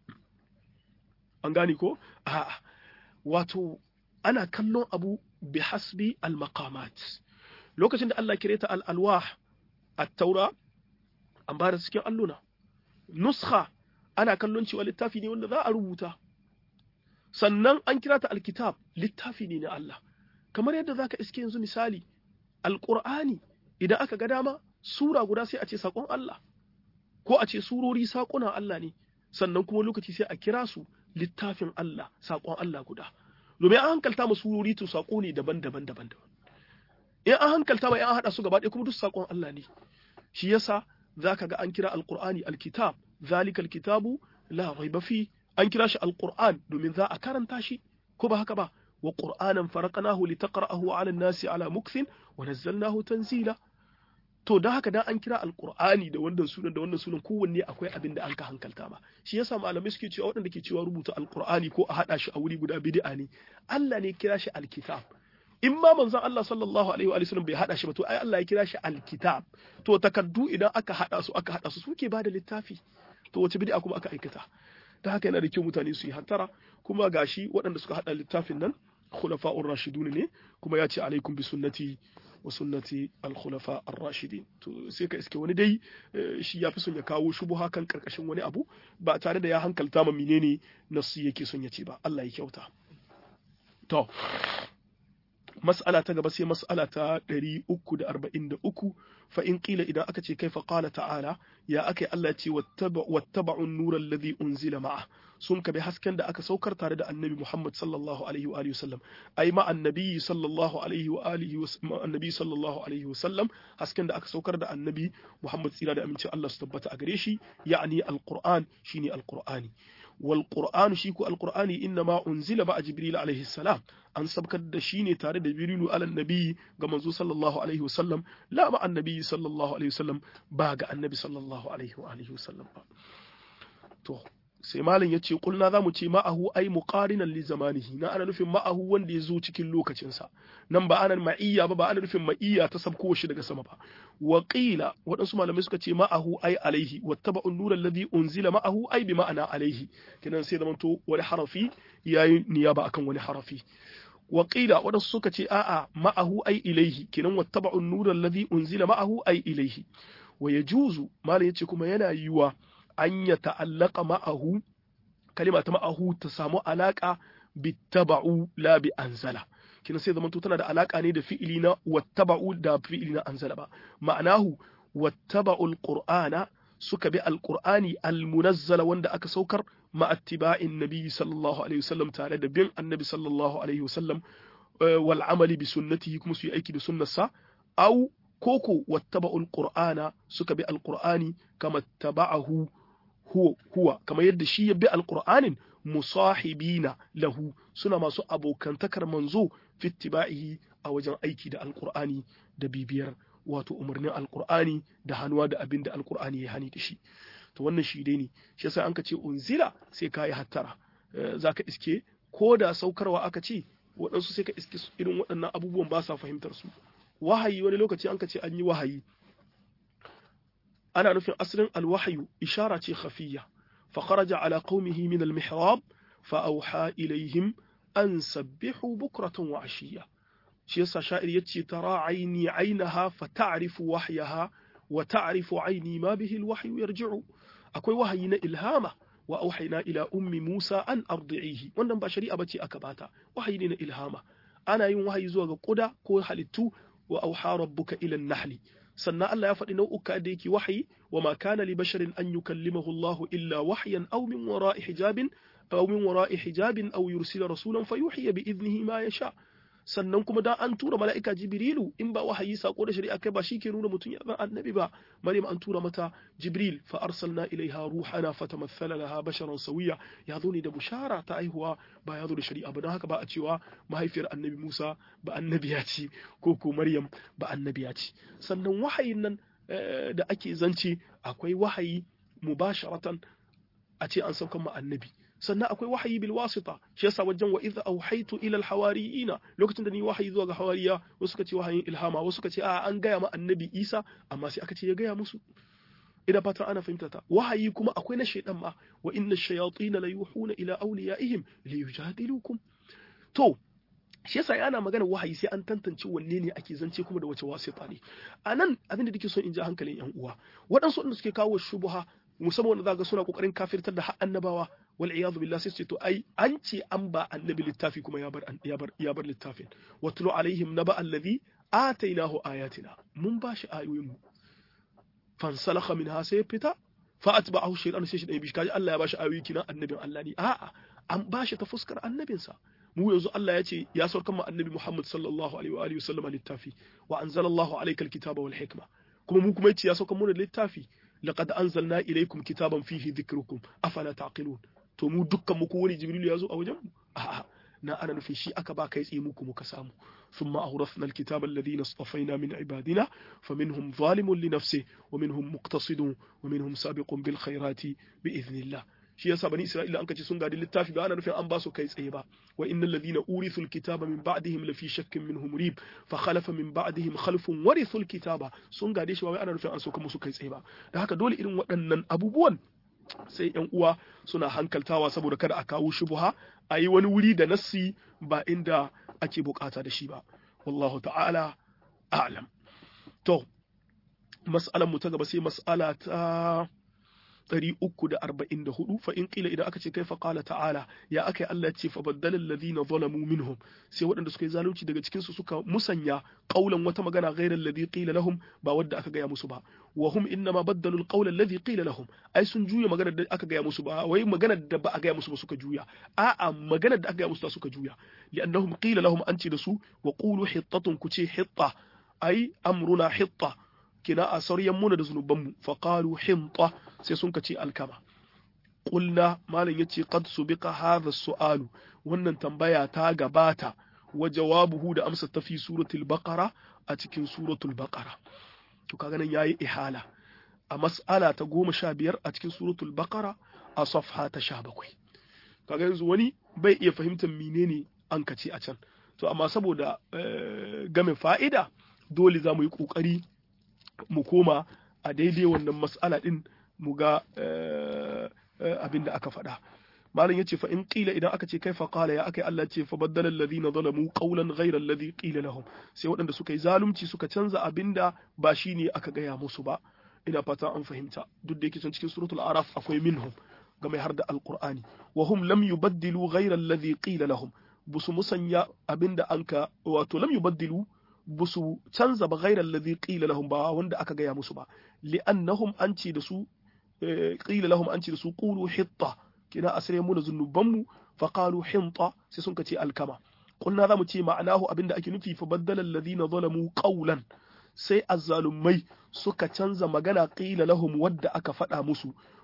an gane ko a'a wato ana kallon abu bi hasbi al maqamat lokacin da Allah kire ta al alwah at-taura an ba da cikin alluna nuskha ana kallon cewa littafi ne wanda za a rubuta sannan an kira ta alkitab littafi ne na Allah kamar yadda zaka iske yanzu misali alqur'ani idan aka ga dama sura guda sai a ce sakon Allah ko a ce surori sakuna Allah ne sannan kuma lokaci sai a kira su littafin Allah sakon Allah guda domin an hankalta ma surori to sako ne daban-daban daban-daban in an hankalta ma an hada su gaba ɗaya kuma duk sakon Allah ne shi yasa zaka ga an kira alqur'ani alkitab zalikal kitabu la raiba fi an kira shi alqur'an domin za a karanta shi ko ba haka ba wa qur'anan faraqnahu litaqra'ahu 'ala an-nasi 'ala mukthin wa nazzalnahu tanzila to da haka dan an kira alqur'ani da wannan sunan da wannan sunan kowanne akwai abin da an ka hankalta ma shi yasa malamai suke cewa waɗanda ke cewa rubuta alqur'ani ko a hada shi a wuri guda bid'a ne Allah ne kira shi alkitab in ma manzon Allah sallallahu alaihi wa sallam bai hada shi ba to ai Allah ya kira shi alkitab to takaddu idan aka hada su aka hada su suke bada littafi to wace bid'a kuma aka aikata ta haka yana da kyau mutane su yi hantara kuma gashi waɗanda suka hada littafin nan khulafa'ur rashidun ne kuma ya ce alaikum bi sunnati wa sunnati al-khulafa ar-rashidin to sai ka iske wani dai shi ya fi son ya kawo shubuha kan karkashin wani abu ba tare da ya hankalta ma menene nasu yake son ya ce ba Allah ya kyauta to mas'ala ta gaba sai mas'ala ta 343 fa in qila idan aka ce kaifa qala ta'ala ya akai Allah ce wattaba'u an-nura alladhi unzila ma'a sun kabi hasken da aka saukar tare da annabi Muhammad sallallahu alaihi wa alihi wasallam ai ma annabi sallallahu alaihi wa alihi annabi sallallahu alaihi wasallam hasken da aka saukar da annabi Muhammad tsira da aminci Allah su tabbata a gare shi ya'ani al-Qur'an shine al-Qur'ani والقرآن شيكو القرآن إنما أنزل مع جبريل عليه السلام أن سبك الدشين تارد جبريل على النبي كما صلى الله عليه وسلم لا مع النبي صلى الله عليه وسلم باقى النبي صلى الله عليه وآله وسلم تو sai malam ya ce kulna za mu ce ma'ahu ai muqarinan li zamanihi na ana nufin ma'ahu wanda ya zo cikin lokacinsa nan ba ana ma'iyya ba ba ana nufin ma'iyya ta sabko shi daga sama ba wa qila waɗansu malamai suka ce ma'ahu ai alaihi wattaba'u an-nura alladhi unzila ma'ahu ai bi ma'ana alaihi kenan sai zamanto wani harafi yayi niyaba akan wani harafi wa qila waɗansu suka ce a'a ma'ahu ai ilaihi kenan wattaba'u an-nura alladhi unzila ma'ahu ai ilaihi wa yajuzu malam yace kuma yana yiwa an ya ta'allaka ma'ahu kalima ta ma'ahu ta samu alaka bittaba'u la bi anzala kina sai zamanto tana da alaka ne da fi'ili na wattaba'u da fi'ili na anzala ba ma'anahu wattaba'u alqur'ana suka bi alqur'ani almunazzala wanda aka saukar ma'attiba'in nabi sallallahu alaihi wasallam tare da bin annabi sallallahu alaihi wasallam wal amali bi sunnatihi kuma su yi aiki da sunnarsa au koko wattaba'u alqur'ana suka bi alqur'ani kama taba'ahu huwa huwa kamar yadda shi ya bi alqur'anin musahibina lahu suna masu abokantakar manzo fittiba'ihi a wajen aiki da alqur'ani da bibiyar wato umarnin alqur'ani da hannuwa da abin da alqur'ani ya hani da shi to wannan shi dai ne shi yasa an ka ce unzila sai ka yi hattara zaka iske ko da saukarwa aka ce waɗansu sai ka iske irin waɗannan abubuwan ba sa fahimtar su wahayi wani lokaci an ka ce an yi wahayi ana nufin asalin alwahayu ishara ce khafiyya fa kharaja ala qaumihi min almihrab fa awha ilaihim an sabbihu bukratan wa ashiya shi yasa sha'ir yace tara aini ainaha fa ta'rifu wahyaha wa ta'rifu aini ma bihi alwahyu yarji'u akwai wahayi na ilhama wa auhayna ila ummi Musa an ardi'ihi wannan ba shari'a bace aka bata wahayi ne na ilhama ana yin wahayi zuwa ga kuda ko halittu wa auha rabbuka ila an-nahli sannan Allah ya faɗi nau'uka da yake wahayi wa ma kana li basharin an yukallimahu Allah illa wahyan aw min wara'i hijabin aw min wara'i hijabin aw yursila rasulan fayuhiya bi idnihi ma yasha sannan kuma dan an tura mala'ika jibrilu in ba wahayi sako da shari'a kai ba shi ke nuna mutum ya zan annabi ba maryam an tura mata jibril fa arsalna ilaiha ruhana fatamathala laha basharan sawiya ya zo ne da bushara ta aihuwa ba ya zo da shari'a ba don haka ba a cewa mahaifiyar annabi musa ba annabiya ce ko ko maryam ba annabiya ce sannan wahayin nan da ake zance akwai wahayi mubasharatan a ce an saukan ma annabi sannan akwai wahayi bil wasita shi yasa wajen wa idza auhaitu ila al hawariyina lokacin da ni wahayi zuwa ga hawariya wasu suka ce wahayin ilhama wasu suka ce a an gaya ma annabi Isa amma sai aka ce ya gaya musu ina fatan ana fahimta ta wahayi kuma akwai na shaydan ma wa inna ash-shayatin la yuhuna ila awliyaihim li yujadilukum to shi yasa ana magana wahayi sai an tantance wanne ne ake zance kuma da wace wasita ne anan abin da nake so in ji hankalin yan uwa waɗansu wanda suke kawo shubuha musamman wanda zaka suna kokarin kafirtar da annabawa wal iyadu billah sai ce to ai an ce an ba annabi littafi kuma ya bar ya bar ya bar littafin watlu alaihim naba alladhi atainahu ayatina mun ba shi ayoyin mu fansalakha minha sai fita fa atba'ahu shaytan sai shi dai bishi kaji Allah ya ba shi ayoyi kina annabin Allah ne a'a an ba shi ta fuskar annabinsa mu yanzu Allah ya ce ya saukar mu annabi Muhammad sallallahu alaihi wa alihi wasallam littafi wa anzalallahu alayka alkitaba wal hikma kuma mu kuma yace ya saukar mu da littafi laqad anzalna ilaykum kitaban fihi dhikrukum afala taqilun to mu dukkan mu wani jibril ya zo a wajen mu a'a na ana nufin shi aka ba kai tsaye muku muka samu ثم أورثنا الكتاب الذين اصطفينا من عبادنا فمنهم ظالم لنفسه ومنهم مقتصد ومنهم سابق بالخيرات بإذن الله shi yasa bani Isra'ila an kace sun gadi littafi ba ana nufin an ba su kai tsaye ba wa innal ladina urithul kitaba min ba'dihim lafi shakkin minhum rib fa khalafa min ba'dihim khalfun warithul kitaba sun gade shi ba wai ana nufin an soka musu kai tsaye ba da haka dole irin waɗannan abubuwan sai yan uwa suna hankaltawa saboda kada a kawo shubuha a yi wani wuri da nassi ba inda ake bukata da shi ba wallahu ta'ala a'lam to mas'alan mu ta gaba sai mas'ala ta 344 fa in qila idan aka ce kai fa qala ta'ala ya akai Allah ya ce fa baddala alladhina zalamu minhum sai waɗanda suka yi zalunci daga cikin su suka musanya qaulan wata magana ghayra alladhi qila lahum ba wadda aka gaya musu ba wa hum innama baddalu alqawla alladhi qila lahum ai sun juya maganar da aka gaya musu ba wai maganar da ba a gaya musu ba suka juya a'a maganar da aka gaya musu suka juya li'annahum qila lahum anti da su wa qulu hittatun kuce hitta ai amruna hitta kina a saryan muna da zunubanmu faƙalu hinta sai sun kace alkama ƙulna malam ya ce qad subiqa hadha su'alu wannan tambaya ta gabata wa jawabuhu da amsa ta fi suratul baqara a cikin suratul baqara to kaga nan yayi ihala a mas'ala ta goma sha biyar a cikin suratul baqara a safha ta sha bakwai kaga yanzu wani bai iya fahimtar menene an kace a can to amma saboda game fa'ida dole za mu yi ƙoƙari mu koma a daidai wannan mas'ala din mu ga abin da aka faɗa malam yace fa in qila idan aka ce kai fa qala ya akai Allah ce fa baddala alladhina zalamu qawlan ghayra alladhi qila lahum sai waɗanda suka yi zalunci suka canza abinda ba shine aka gaya musu ba ina fata an fahimta duk da yake can cikin suratul araf akwai minhum ga mai har da alqur'ani wa hum lam yubaddilu ghayra alladhi qila lahum busu musanya abinda anka wato lam yubaddilu busu canza ba ghairar ladhi qila lahum ba wanda aka gaya musu ba li'annahum an ce da su qila lahum an ce da su qulu hitta kina asire mu da zunuban mu fa qalu hinta sai sun kace alkama kunna zamu ce ma'anahu abinda ake nufi fa baddala alladhina zalamu qawlan sai azzalumai suka canza magana qila lahum wadda aka faɗa musu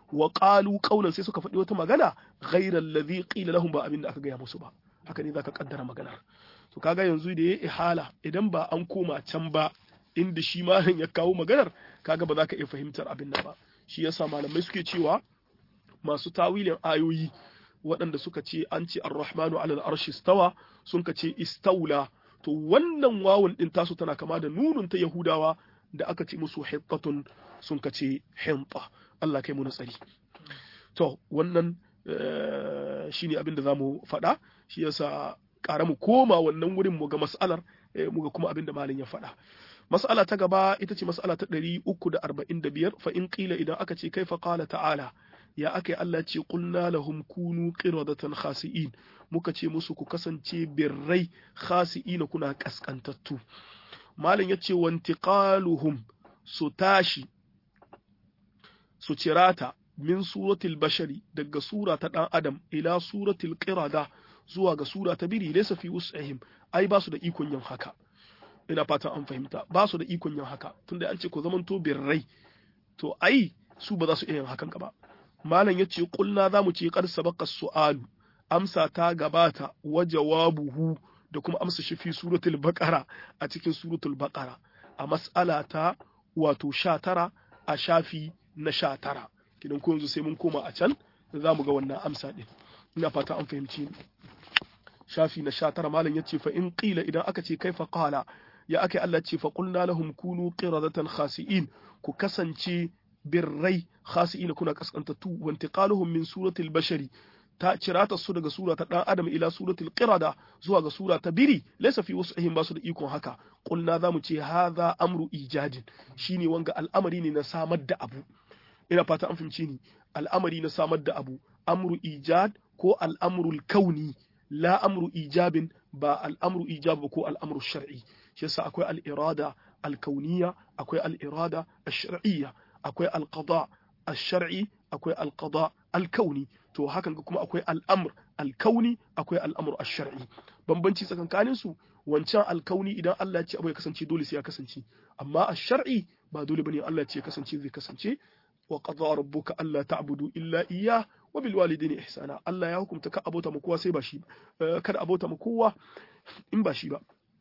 wa qalu qawlan sai suka faɗi wata magana ghayra alladhi qila lahum ba abin da aka gaya musu ba haka ne zaka kaddara maganar to kaga yanzu da yayi ihala idan ba an koma can ba inda shi malam ya kawo maganar kaga ba za ka iya fahimtar abin nan ba shi yasa malamai suke cewa masu tawilin ayoyi waɗanda suka ce an ce ar-rahmanu ala al-arshi stawa sun ka ce istaula to wannan wawun din tasu tana kama da nunun ta yahudawa da aka ce musu hittatun sun ka ce hinta Allah kai mu tsari to wannan shine abin da zamu faɗa shi yasa ƙara mu koma wannan wurin mu ga mas'alar mu ga kuma abin da malin ya faɗa mas'ala ta gaba ita ce mas'ala ta 345 fa in qila idan aka ce kaifa qala ta'ala ya aka Allah ce qulna lahum kunu qiradatan khasi'in muka ce musu ku kasance birrai khasi'ina kuna kaskantattu malam yace wantiqaluhum su tashi su cirata min suratul bashari daga sura ta dan adam ila suratul qirada zuwa ga sura ta biri laysa fi wus'ihim ai ba su da ikon yin haka ina fatan an fahimta ba su da ikon yin haka tunda an ce ku zamanto birrai to ai su ba za su iya yin hakan ba malam yace kulna za mu ce qad sabaqa su'alu amsa ta gabata wa jawabuhu da kuma amsa shi fi suratul baqara a cikin suratul baqara a mas'ala ta wato 19 a shafi na 19 kidan ko yanzu sai mun koma a can za mu ga wannan amsa din ina fata an fahimci ni shafi na 19 malam yace fa in qila idan aka ce kaifa qala ya aka Allah ce fa qulna lahum kunu qiradatan khasi'in ku kasance birrai khasi'ina kuna kaskantattu wa intiqaluhum min suratil bashari ta cirata su daga sura ta dan adam ila suratul qirada zuwa ga sura ta biri laysa fi wus'ihim basu da ikon haka qulna zamu ce hadha amru ijadin shine wanga al'amari ne na samar da abu ina fata an fahimci ni al'amari na samar da abu amru ijad ko al'amrul kauni la amru ijabin ba al'amru ijab ko al'amru shar'i shi yasa akwai al-irada al-kauniyya akwai al-irada ash-shar'iyya akwai al-qada ash-shar'i akwai al-qada al-kauni to hakan kuma akwai al'amr al-kauni akwai al'amr ash-shar'i bambanci tsakankanin su wancan al-kauni idan Allah ya ce abu ya kasance dole sai ya kasance amma ash-shar'i ba dole bane Allah ya ce ya kasance zai kasance wa qada rabbuka alla ta'budu illa iyyah wa bil walidayni ihsana Allah ya hukunta ka abota mu kowa sai ba shi kada abota mu kowa in ba shi ba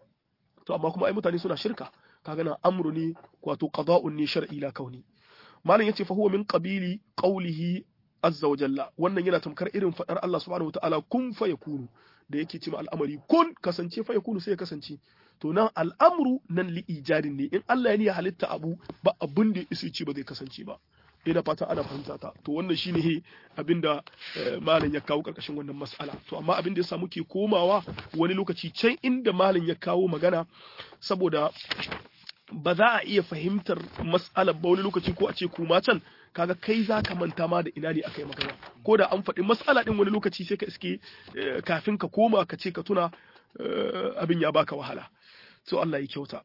to amma kuma ai mutane suna shirka kaga na amru ne wato qada'un ne shar'i la kauni malam yace fa huwa min qabili qawlihi azza wa jalla wannan yana tamkar irin fadar Allah subhanahu wataala kun fa yakunu da yake cewa al'amari kun kasance fa yakunu sai ya kasance to nan al'amru nan li ijadin ne in Allah ya niya halitta abu ba abin da ya ce ba zai kasance ba ina fata ana fahimta ta to wannan shine abinda malam ya kawo karkashin wannan mas'ala to amma abin da yasa muke komawa wani lokaci can inda malam ya kawo magana saboda ba za a iya fahimtar mas'alar ba wani lokaci ko a ce kuma can kaga kai za ka manta ma da ina ne aka yi magana ko da an faɗi mas'ala din wani lokaci sai ka iske kafin ka koma ka ce ka tuna abin ya baka wahala to Allah ya kyauta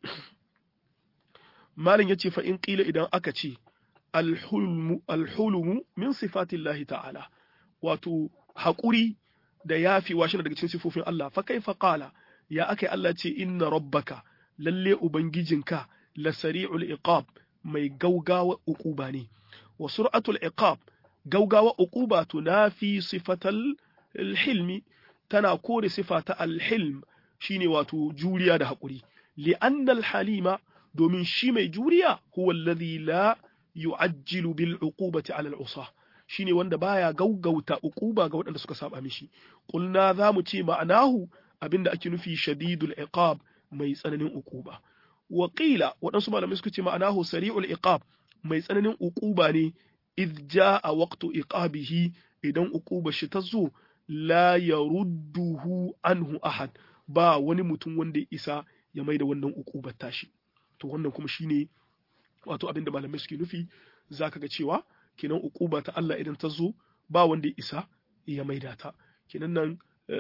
malam yace fa in qila idan aka ce alhulumu min sifatillahi ta'ala wato haƙuri da yafi washe daga cikin sifofin Allah fa kaifa qala ya akai Allah ce inna rabbaka lalle ubangijinka la sari'ul iqab mai gaugawa uquba ne wa sur'atul iqab gaugawa uquba tunafi sifatal hilmi tana kore sifata alhilm shine wato juriya da haƙuri li'anna alhalima domin shi mai juriya huwa alladhi la yu'ajjilu bil uqubati 'ala al-usah shine wanda baya gaugauta uquba ga waɗanda suka saba mishi qulna zamu ce ma'anahu abinda ake nufi shadidul iqab mai tsananin uquba wa qila waɗansu malamai suka ce ma'anahu sari'ul iqab mai tsananin uquba ne idh jaa waqtu iqabihi idan uquba shi ta zo la yarudduhu anhu ahad ba wani mutum wanda ya isa ya maida wannan uqubar tashi to wannan kuma shine wato abin da malamai suke nufi za ka ga cewa kenan ukuba ta Allah idan ta zo ba wanda ya isa ya maida ta kenan nan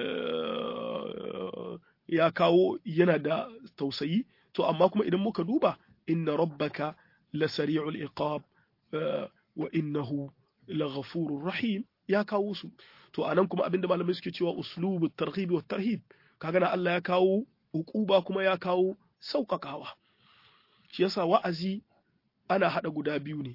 ya kawo yana da tausayi to amma kuma idan muka duba inna rabbaka la sari'ul iqab wa innahu la ghafurur rahim ya kawo su to anan kuma abinda malamai suke cewa uslubu targhib wa tarhib kaga na Allah ya kawo ukuba kuma ya kawo sauƙaƙawa shi yasa wa'azi ana haɗa guda biyu ne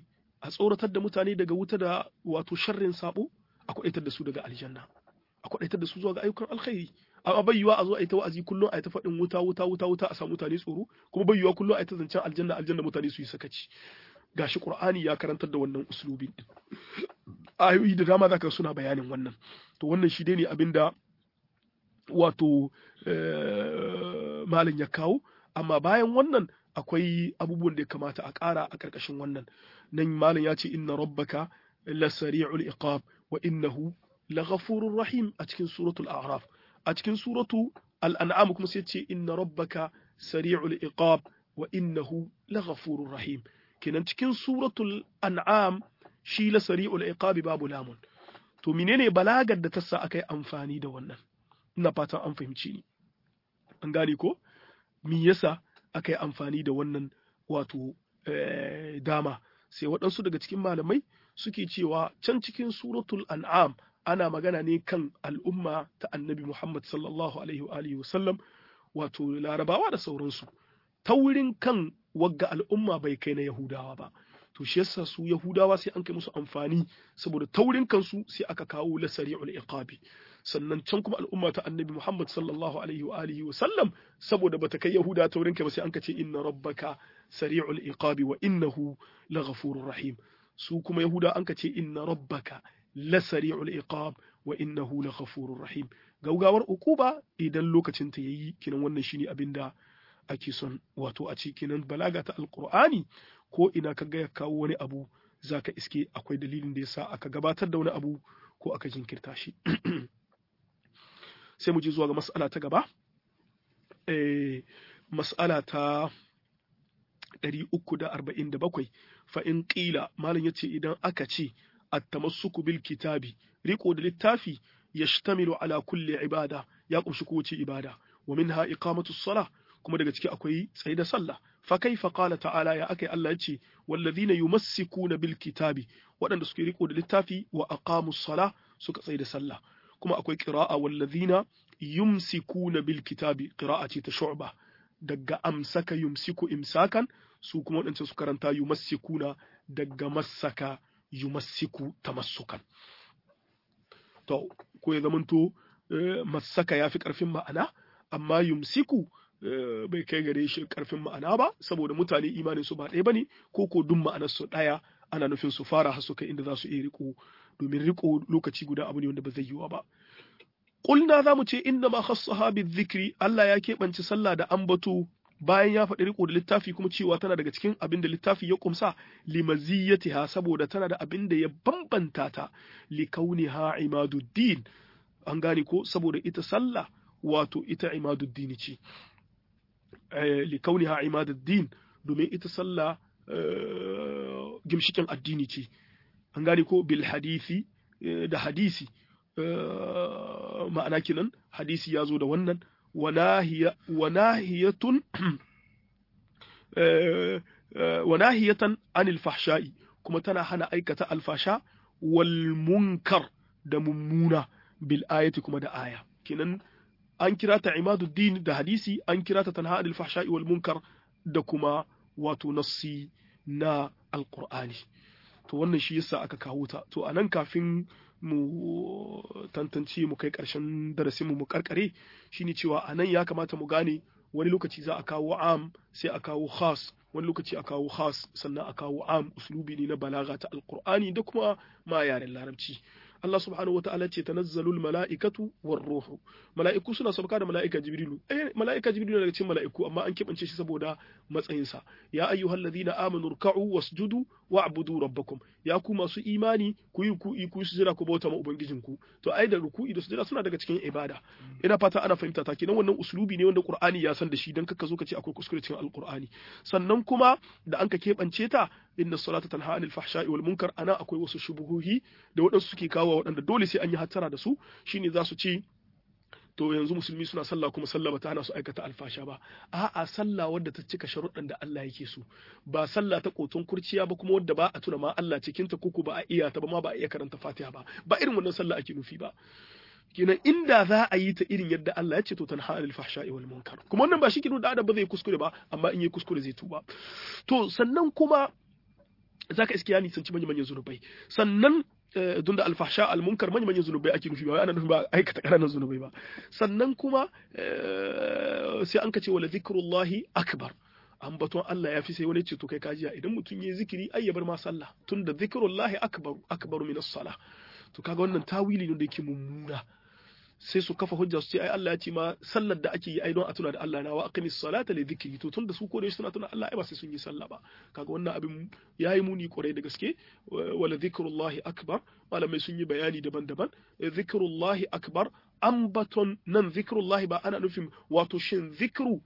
a tsoratar da mutane daga wuta da wato sharrin sabo a kwadaitar da su daga aljanna a kwadaitar da su zuwa ga ayyukan alkhairi amma bai yiwa a zo a yi ta wa'azi kullum a yi ta faɗin wuta wuta wuta wuta a samu mutane tsoro kuma bai yiwa kullum a yi ta zancen aljanna aljanna mutane su yi sakaci gashi qur'ani ya karantar da wannan uslubin din ayoyi da dama zaka suna bayanin wannan to wannan shi dai ne abinda wato malin ya kawo amma bayan wannan akwai abubuwan da ya kamata a ƙara a ƙarƙashin wannan nan malin ya ce inna rabbaka la sari'ul iqab wa innahu la ghafurur rahim a cikin suratul a'raf a cikin suratu al-an'am kuma sai ce inna rabbaka sari'ul iqab wa innahu la ghafurur rahim kenan cikin suratul an'am shi la sari'ul iqab babu lamun to menene balagar da ta sa aka yi amfani da wannan ina fatan an fahimci ni an gane ko me yasa aka yi amfani da wannan wato dama sai waɗansu daga cikin malamai suke cewa can cikin suratul an'am ana magana ne kan al'umma ta annabi Muhammad sallallahu alaihi wa alihi wasallam wato larabawa da sauransu ta wurin kan wagga al'umma bai kai na yahudawa ba to shi yasa su yahudawa sai an kai musu amfani saboda taurin kansu sai aka kawo la sari'ul iqabi sannan can kuma al'umma ta annabi Muhammad sallallahu alaihi wa alihi wa sallam saboda bata kai yahuda taurin kai ba sai an ka ce inna rabbaka sari'ul iqabi wa innahu laghafurur rahim su kuma yahuda an ka ce inna rabbaka la sari'ul iqab wa innahu laghafurur rahim gaugawar ukuba idan lokacin ta yayi kinan wannan shine abinda ake son wato a ce kinan balaga ta alqur'ani ko ina ka ga ya kawo wani abu zaka iske akwai dalilin da yasa aka gabatar da wani abu ko aka jinkirta shi sai mu je zuwa ga mas'ala ta gaba eh mas'ala ta 347 fa in qila malam yace idan aka ce at-tamassuku bil kitabi riko da littafi yashtamilu ala kulli ibada ya kumshi kowace ibada wa minha iqamatu salah kuma daga ciki akwai tsaye da sallah fa kaifa qala ta'ala ya akai Allah yace wallazina yumassikuna bil kitabi waɗanda suke riko da littafi wa aqamu salah suka tsaye da sallah kuma akwai qira'a wallazina yumsikuna bil kitabi qira'a ce ta shu'ba daga amsaka yumsiku imsakan su kuma waɗanda su karanta yumassikuna daga massaka yumassiku tamassukan to ko ya zamanto massaka ya fi ƙarfin ma'ana amma yumsiku bai kai gare shi ƙarfin ma'ana ba saboda mutane imanin su ba ɗaya bane ko ko duk ma'anar su ɗaya ana nufin su fara har su kai inda za su iya riko domin riko lokaci guda abu ne wanda ba zai yiwa ba Ƙulna za mu ce inda ma khassaha zikri Allah ya keɓance sallah da ambato bayan ya faɗi riko da littafi kuma cewa tana daga cikin abin da littafi ya kumsa limaziyyatiha saboda tana da abin da ya bambanta ta li kauniha imaduddin an gane ko saboda ita sallah wato ita imaduddin ce li kauniha imaduddin domin ita sallah gimshikin addini ce an gane ko bil hadisi da hadisi ma'ana kinan hadisi ya zo da wannan wanahiyatun wanahiyatan anil fahsha'i kuma tana hana aikata alfasha wal munkar da mummuna bil ayati kuma da aya kinan an kira ta imaduddin da hadisi an kira ta tanha anil fahsha'i wal munkar da kuma wato nassi na alqur'ani to wannan shi yasa aka kawo ta to anan kafin mu tantance mu kai ƙarshen darasinmu mu karkare shine cewa a nan ya kamata mu gane wani lokaci za a kawo am sai a kawo khas wani lokaci a kawo khas sannan a kawo am uslubi ne na balaga ta alqur'ani da kuma ma yaren larabci Allah subhanahu wata'ala ce tanazzalul mala'ikatu war ruhu mala'iku suna sauka da mala'ika jibrilu eh mala'ika jibrilu daga cikin mala'iku amma an kebance shi saboda matsayinsa ya ayyuhallazina amanu ruk'u wasjudu wa'budu rabbakum ya ku masu imani ku yi ku ku sujada ku bauta ma ubangijinku to ai da ruku'i da sujada suna daga cikin ibada ina fata ana fahimta ta kenan wannan uslubi ne wanda qur'ani ya san da shi dan kaka zo ka ce akwai kuskure cikin alqur'ani sannan kuma da an ka kebance ta inna salata tanha anil fahsha'i wal munkar ana akwai wasu shubuhuhi da waɗansu suke kawo waɗanda dole sai an yi hattara da su shine za su ce to yanzu musulmi suna sallah kuma sallah ba ta hana su aikata alfasha ba a'a sallah wadda ta cika sharuɗan da Allah yake so ba sallah ta kotun kurciya ba kuma wadda ba a tuna ma Allah cikin ta kuku ba a iya ta ba ma ba a iya karanta Fatiha ba ba irin wannan sallah ake nufi ba kenan inda za a yi ta irin yadda Allah ya ce to tanha anil fahsha'i wal munkar kuma wannan ba shi kinu da adam ba zai kuskure ba amma in yi kuskure zai tuba to sannan kuma zaka iske ya nisanci manyan manyan zunubai sannan tunda alfahsha almunkar manyan manyan zunubai ake nufi ba ana nufi ba aikata ƙananan zunubai ba sannan kuma sai an ka ce wala zikrullahi akbar ambaton Allah ya fi sai wani ce to kai kajiya idan mutum yayi zikiri ai ya bar ma sallah tunda zikrullahi akbar akbaru min as-salah to kaga wannan tawili ne da yake mummuna sai su kafa hujja su ce ai Allah ya ce ma sallar da ake yi ai don a tuna da Allah na wa aqimis salata li dhikri to tunda su ko da suna tuna Allah ai ba sai sun yi sallah ba kaga wannan abin yayi muni kwarai da gaske wala dhikrullahi akbar malamai sun yi bayani daban-daban dhikrullahi akbar ambaton nan dhikrullahi ba ana nufin wato shin zikru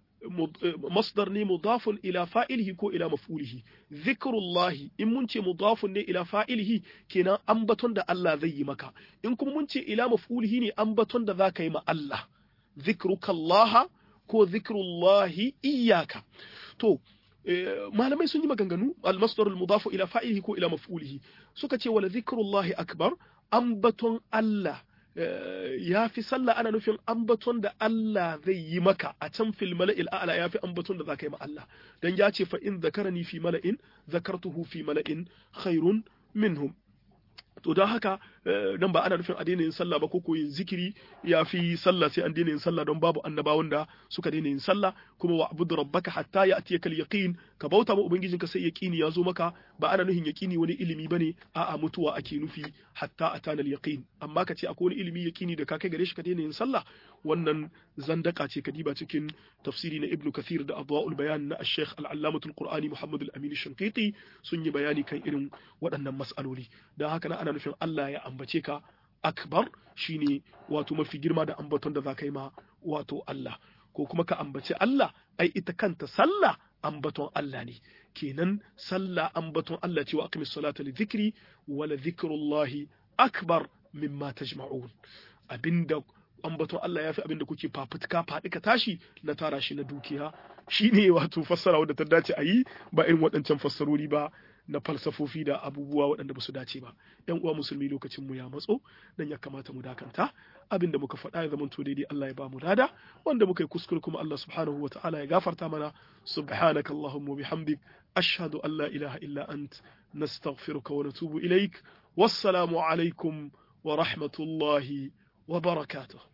مصدر ني مضاف إلى فاعله كو إلى مفعوله ذكر الله إن منشي مضاف ني إلى فاعله كنا أنبتون دا الله ذي مكا إن كم منشي إلى مفعوله ني أنبتون دا ذاك يما الله ذكرك الله كو ذكر الله إياك تو malamai sun yi maganganu al-masdar al-mudafu ila fa'ilihi ko ila maf'ulihi suka ce wala zikrullahi akbar ambaton Allah ya fi sallah ana nufin ambaton da Allah zai yi maka a can fil mala'il a'la ya fi ambaton da za ka yi ma Allah dan ya ce fa in zakarani fi mala'in zakartuhu fi mala'in khairun minhum to don haka nan ba ana nufin a daina yin sallah ba ko ko yin zikiri ya fi sallah sai an daina yin sallah don babu annabawan da suka daina yin sallah kuma wa abudu rabbaka hatta ya atiyaka yaqin ka bauta ma ubangijinka sai yaqini ya zo maka ba ana nufin yaqini wani ilimi bane a'a mutuwa ake nufi hatta atana yaqin amma ka ce akwai wani ilimi yaqini da ka kai gare shi ka daina yin sallah wannan zandaka ce kadiba cikin tafsiri na ibnu kathir da adwaul bayan na ash-shaykh al-allamatul qur'ani muhammad al-amin shanqiti sun yi bayani kan irin waɗannan mas'aloli dan haka na ana nufin Allah ya ambace ka akbar shine wato mafi girma da ambaton da za ka yi ma wato Allah ko kuma ka ambaci Allah ai ita kanta sallah ambaton Allah ne kenan sallah ambaton Allah ce wa aqimis salata li dhikri wa la dhikrullahi akbar mimma tajma'un abinda ambaton Allah ya fi abinda kuke fafutuka faɗi ka tashi na tara shi na dukiya shine wato fassara wadda ta dace a yi ba irin waɗancan fassarori ba na falsafofi da abubuwa waɗanda ba su dace ba yan uwa musulmi lokacin mu ya matso dan ya kamata mu dakanta abin da muka faɗa ya zama to daidai Allah ya ba mu lada wanda muka yi kuskure kuma Allah subhanahu wa ta'ala ya gafarta mana subhanaka allahumma bihamdik ashhadu an la ilaha illa ant nastaghfiruka wa natubu ilaik wassalamu alaikum wa rahmatullahi wa barakatuh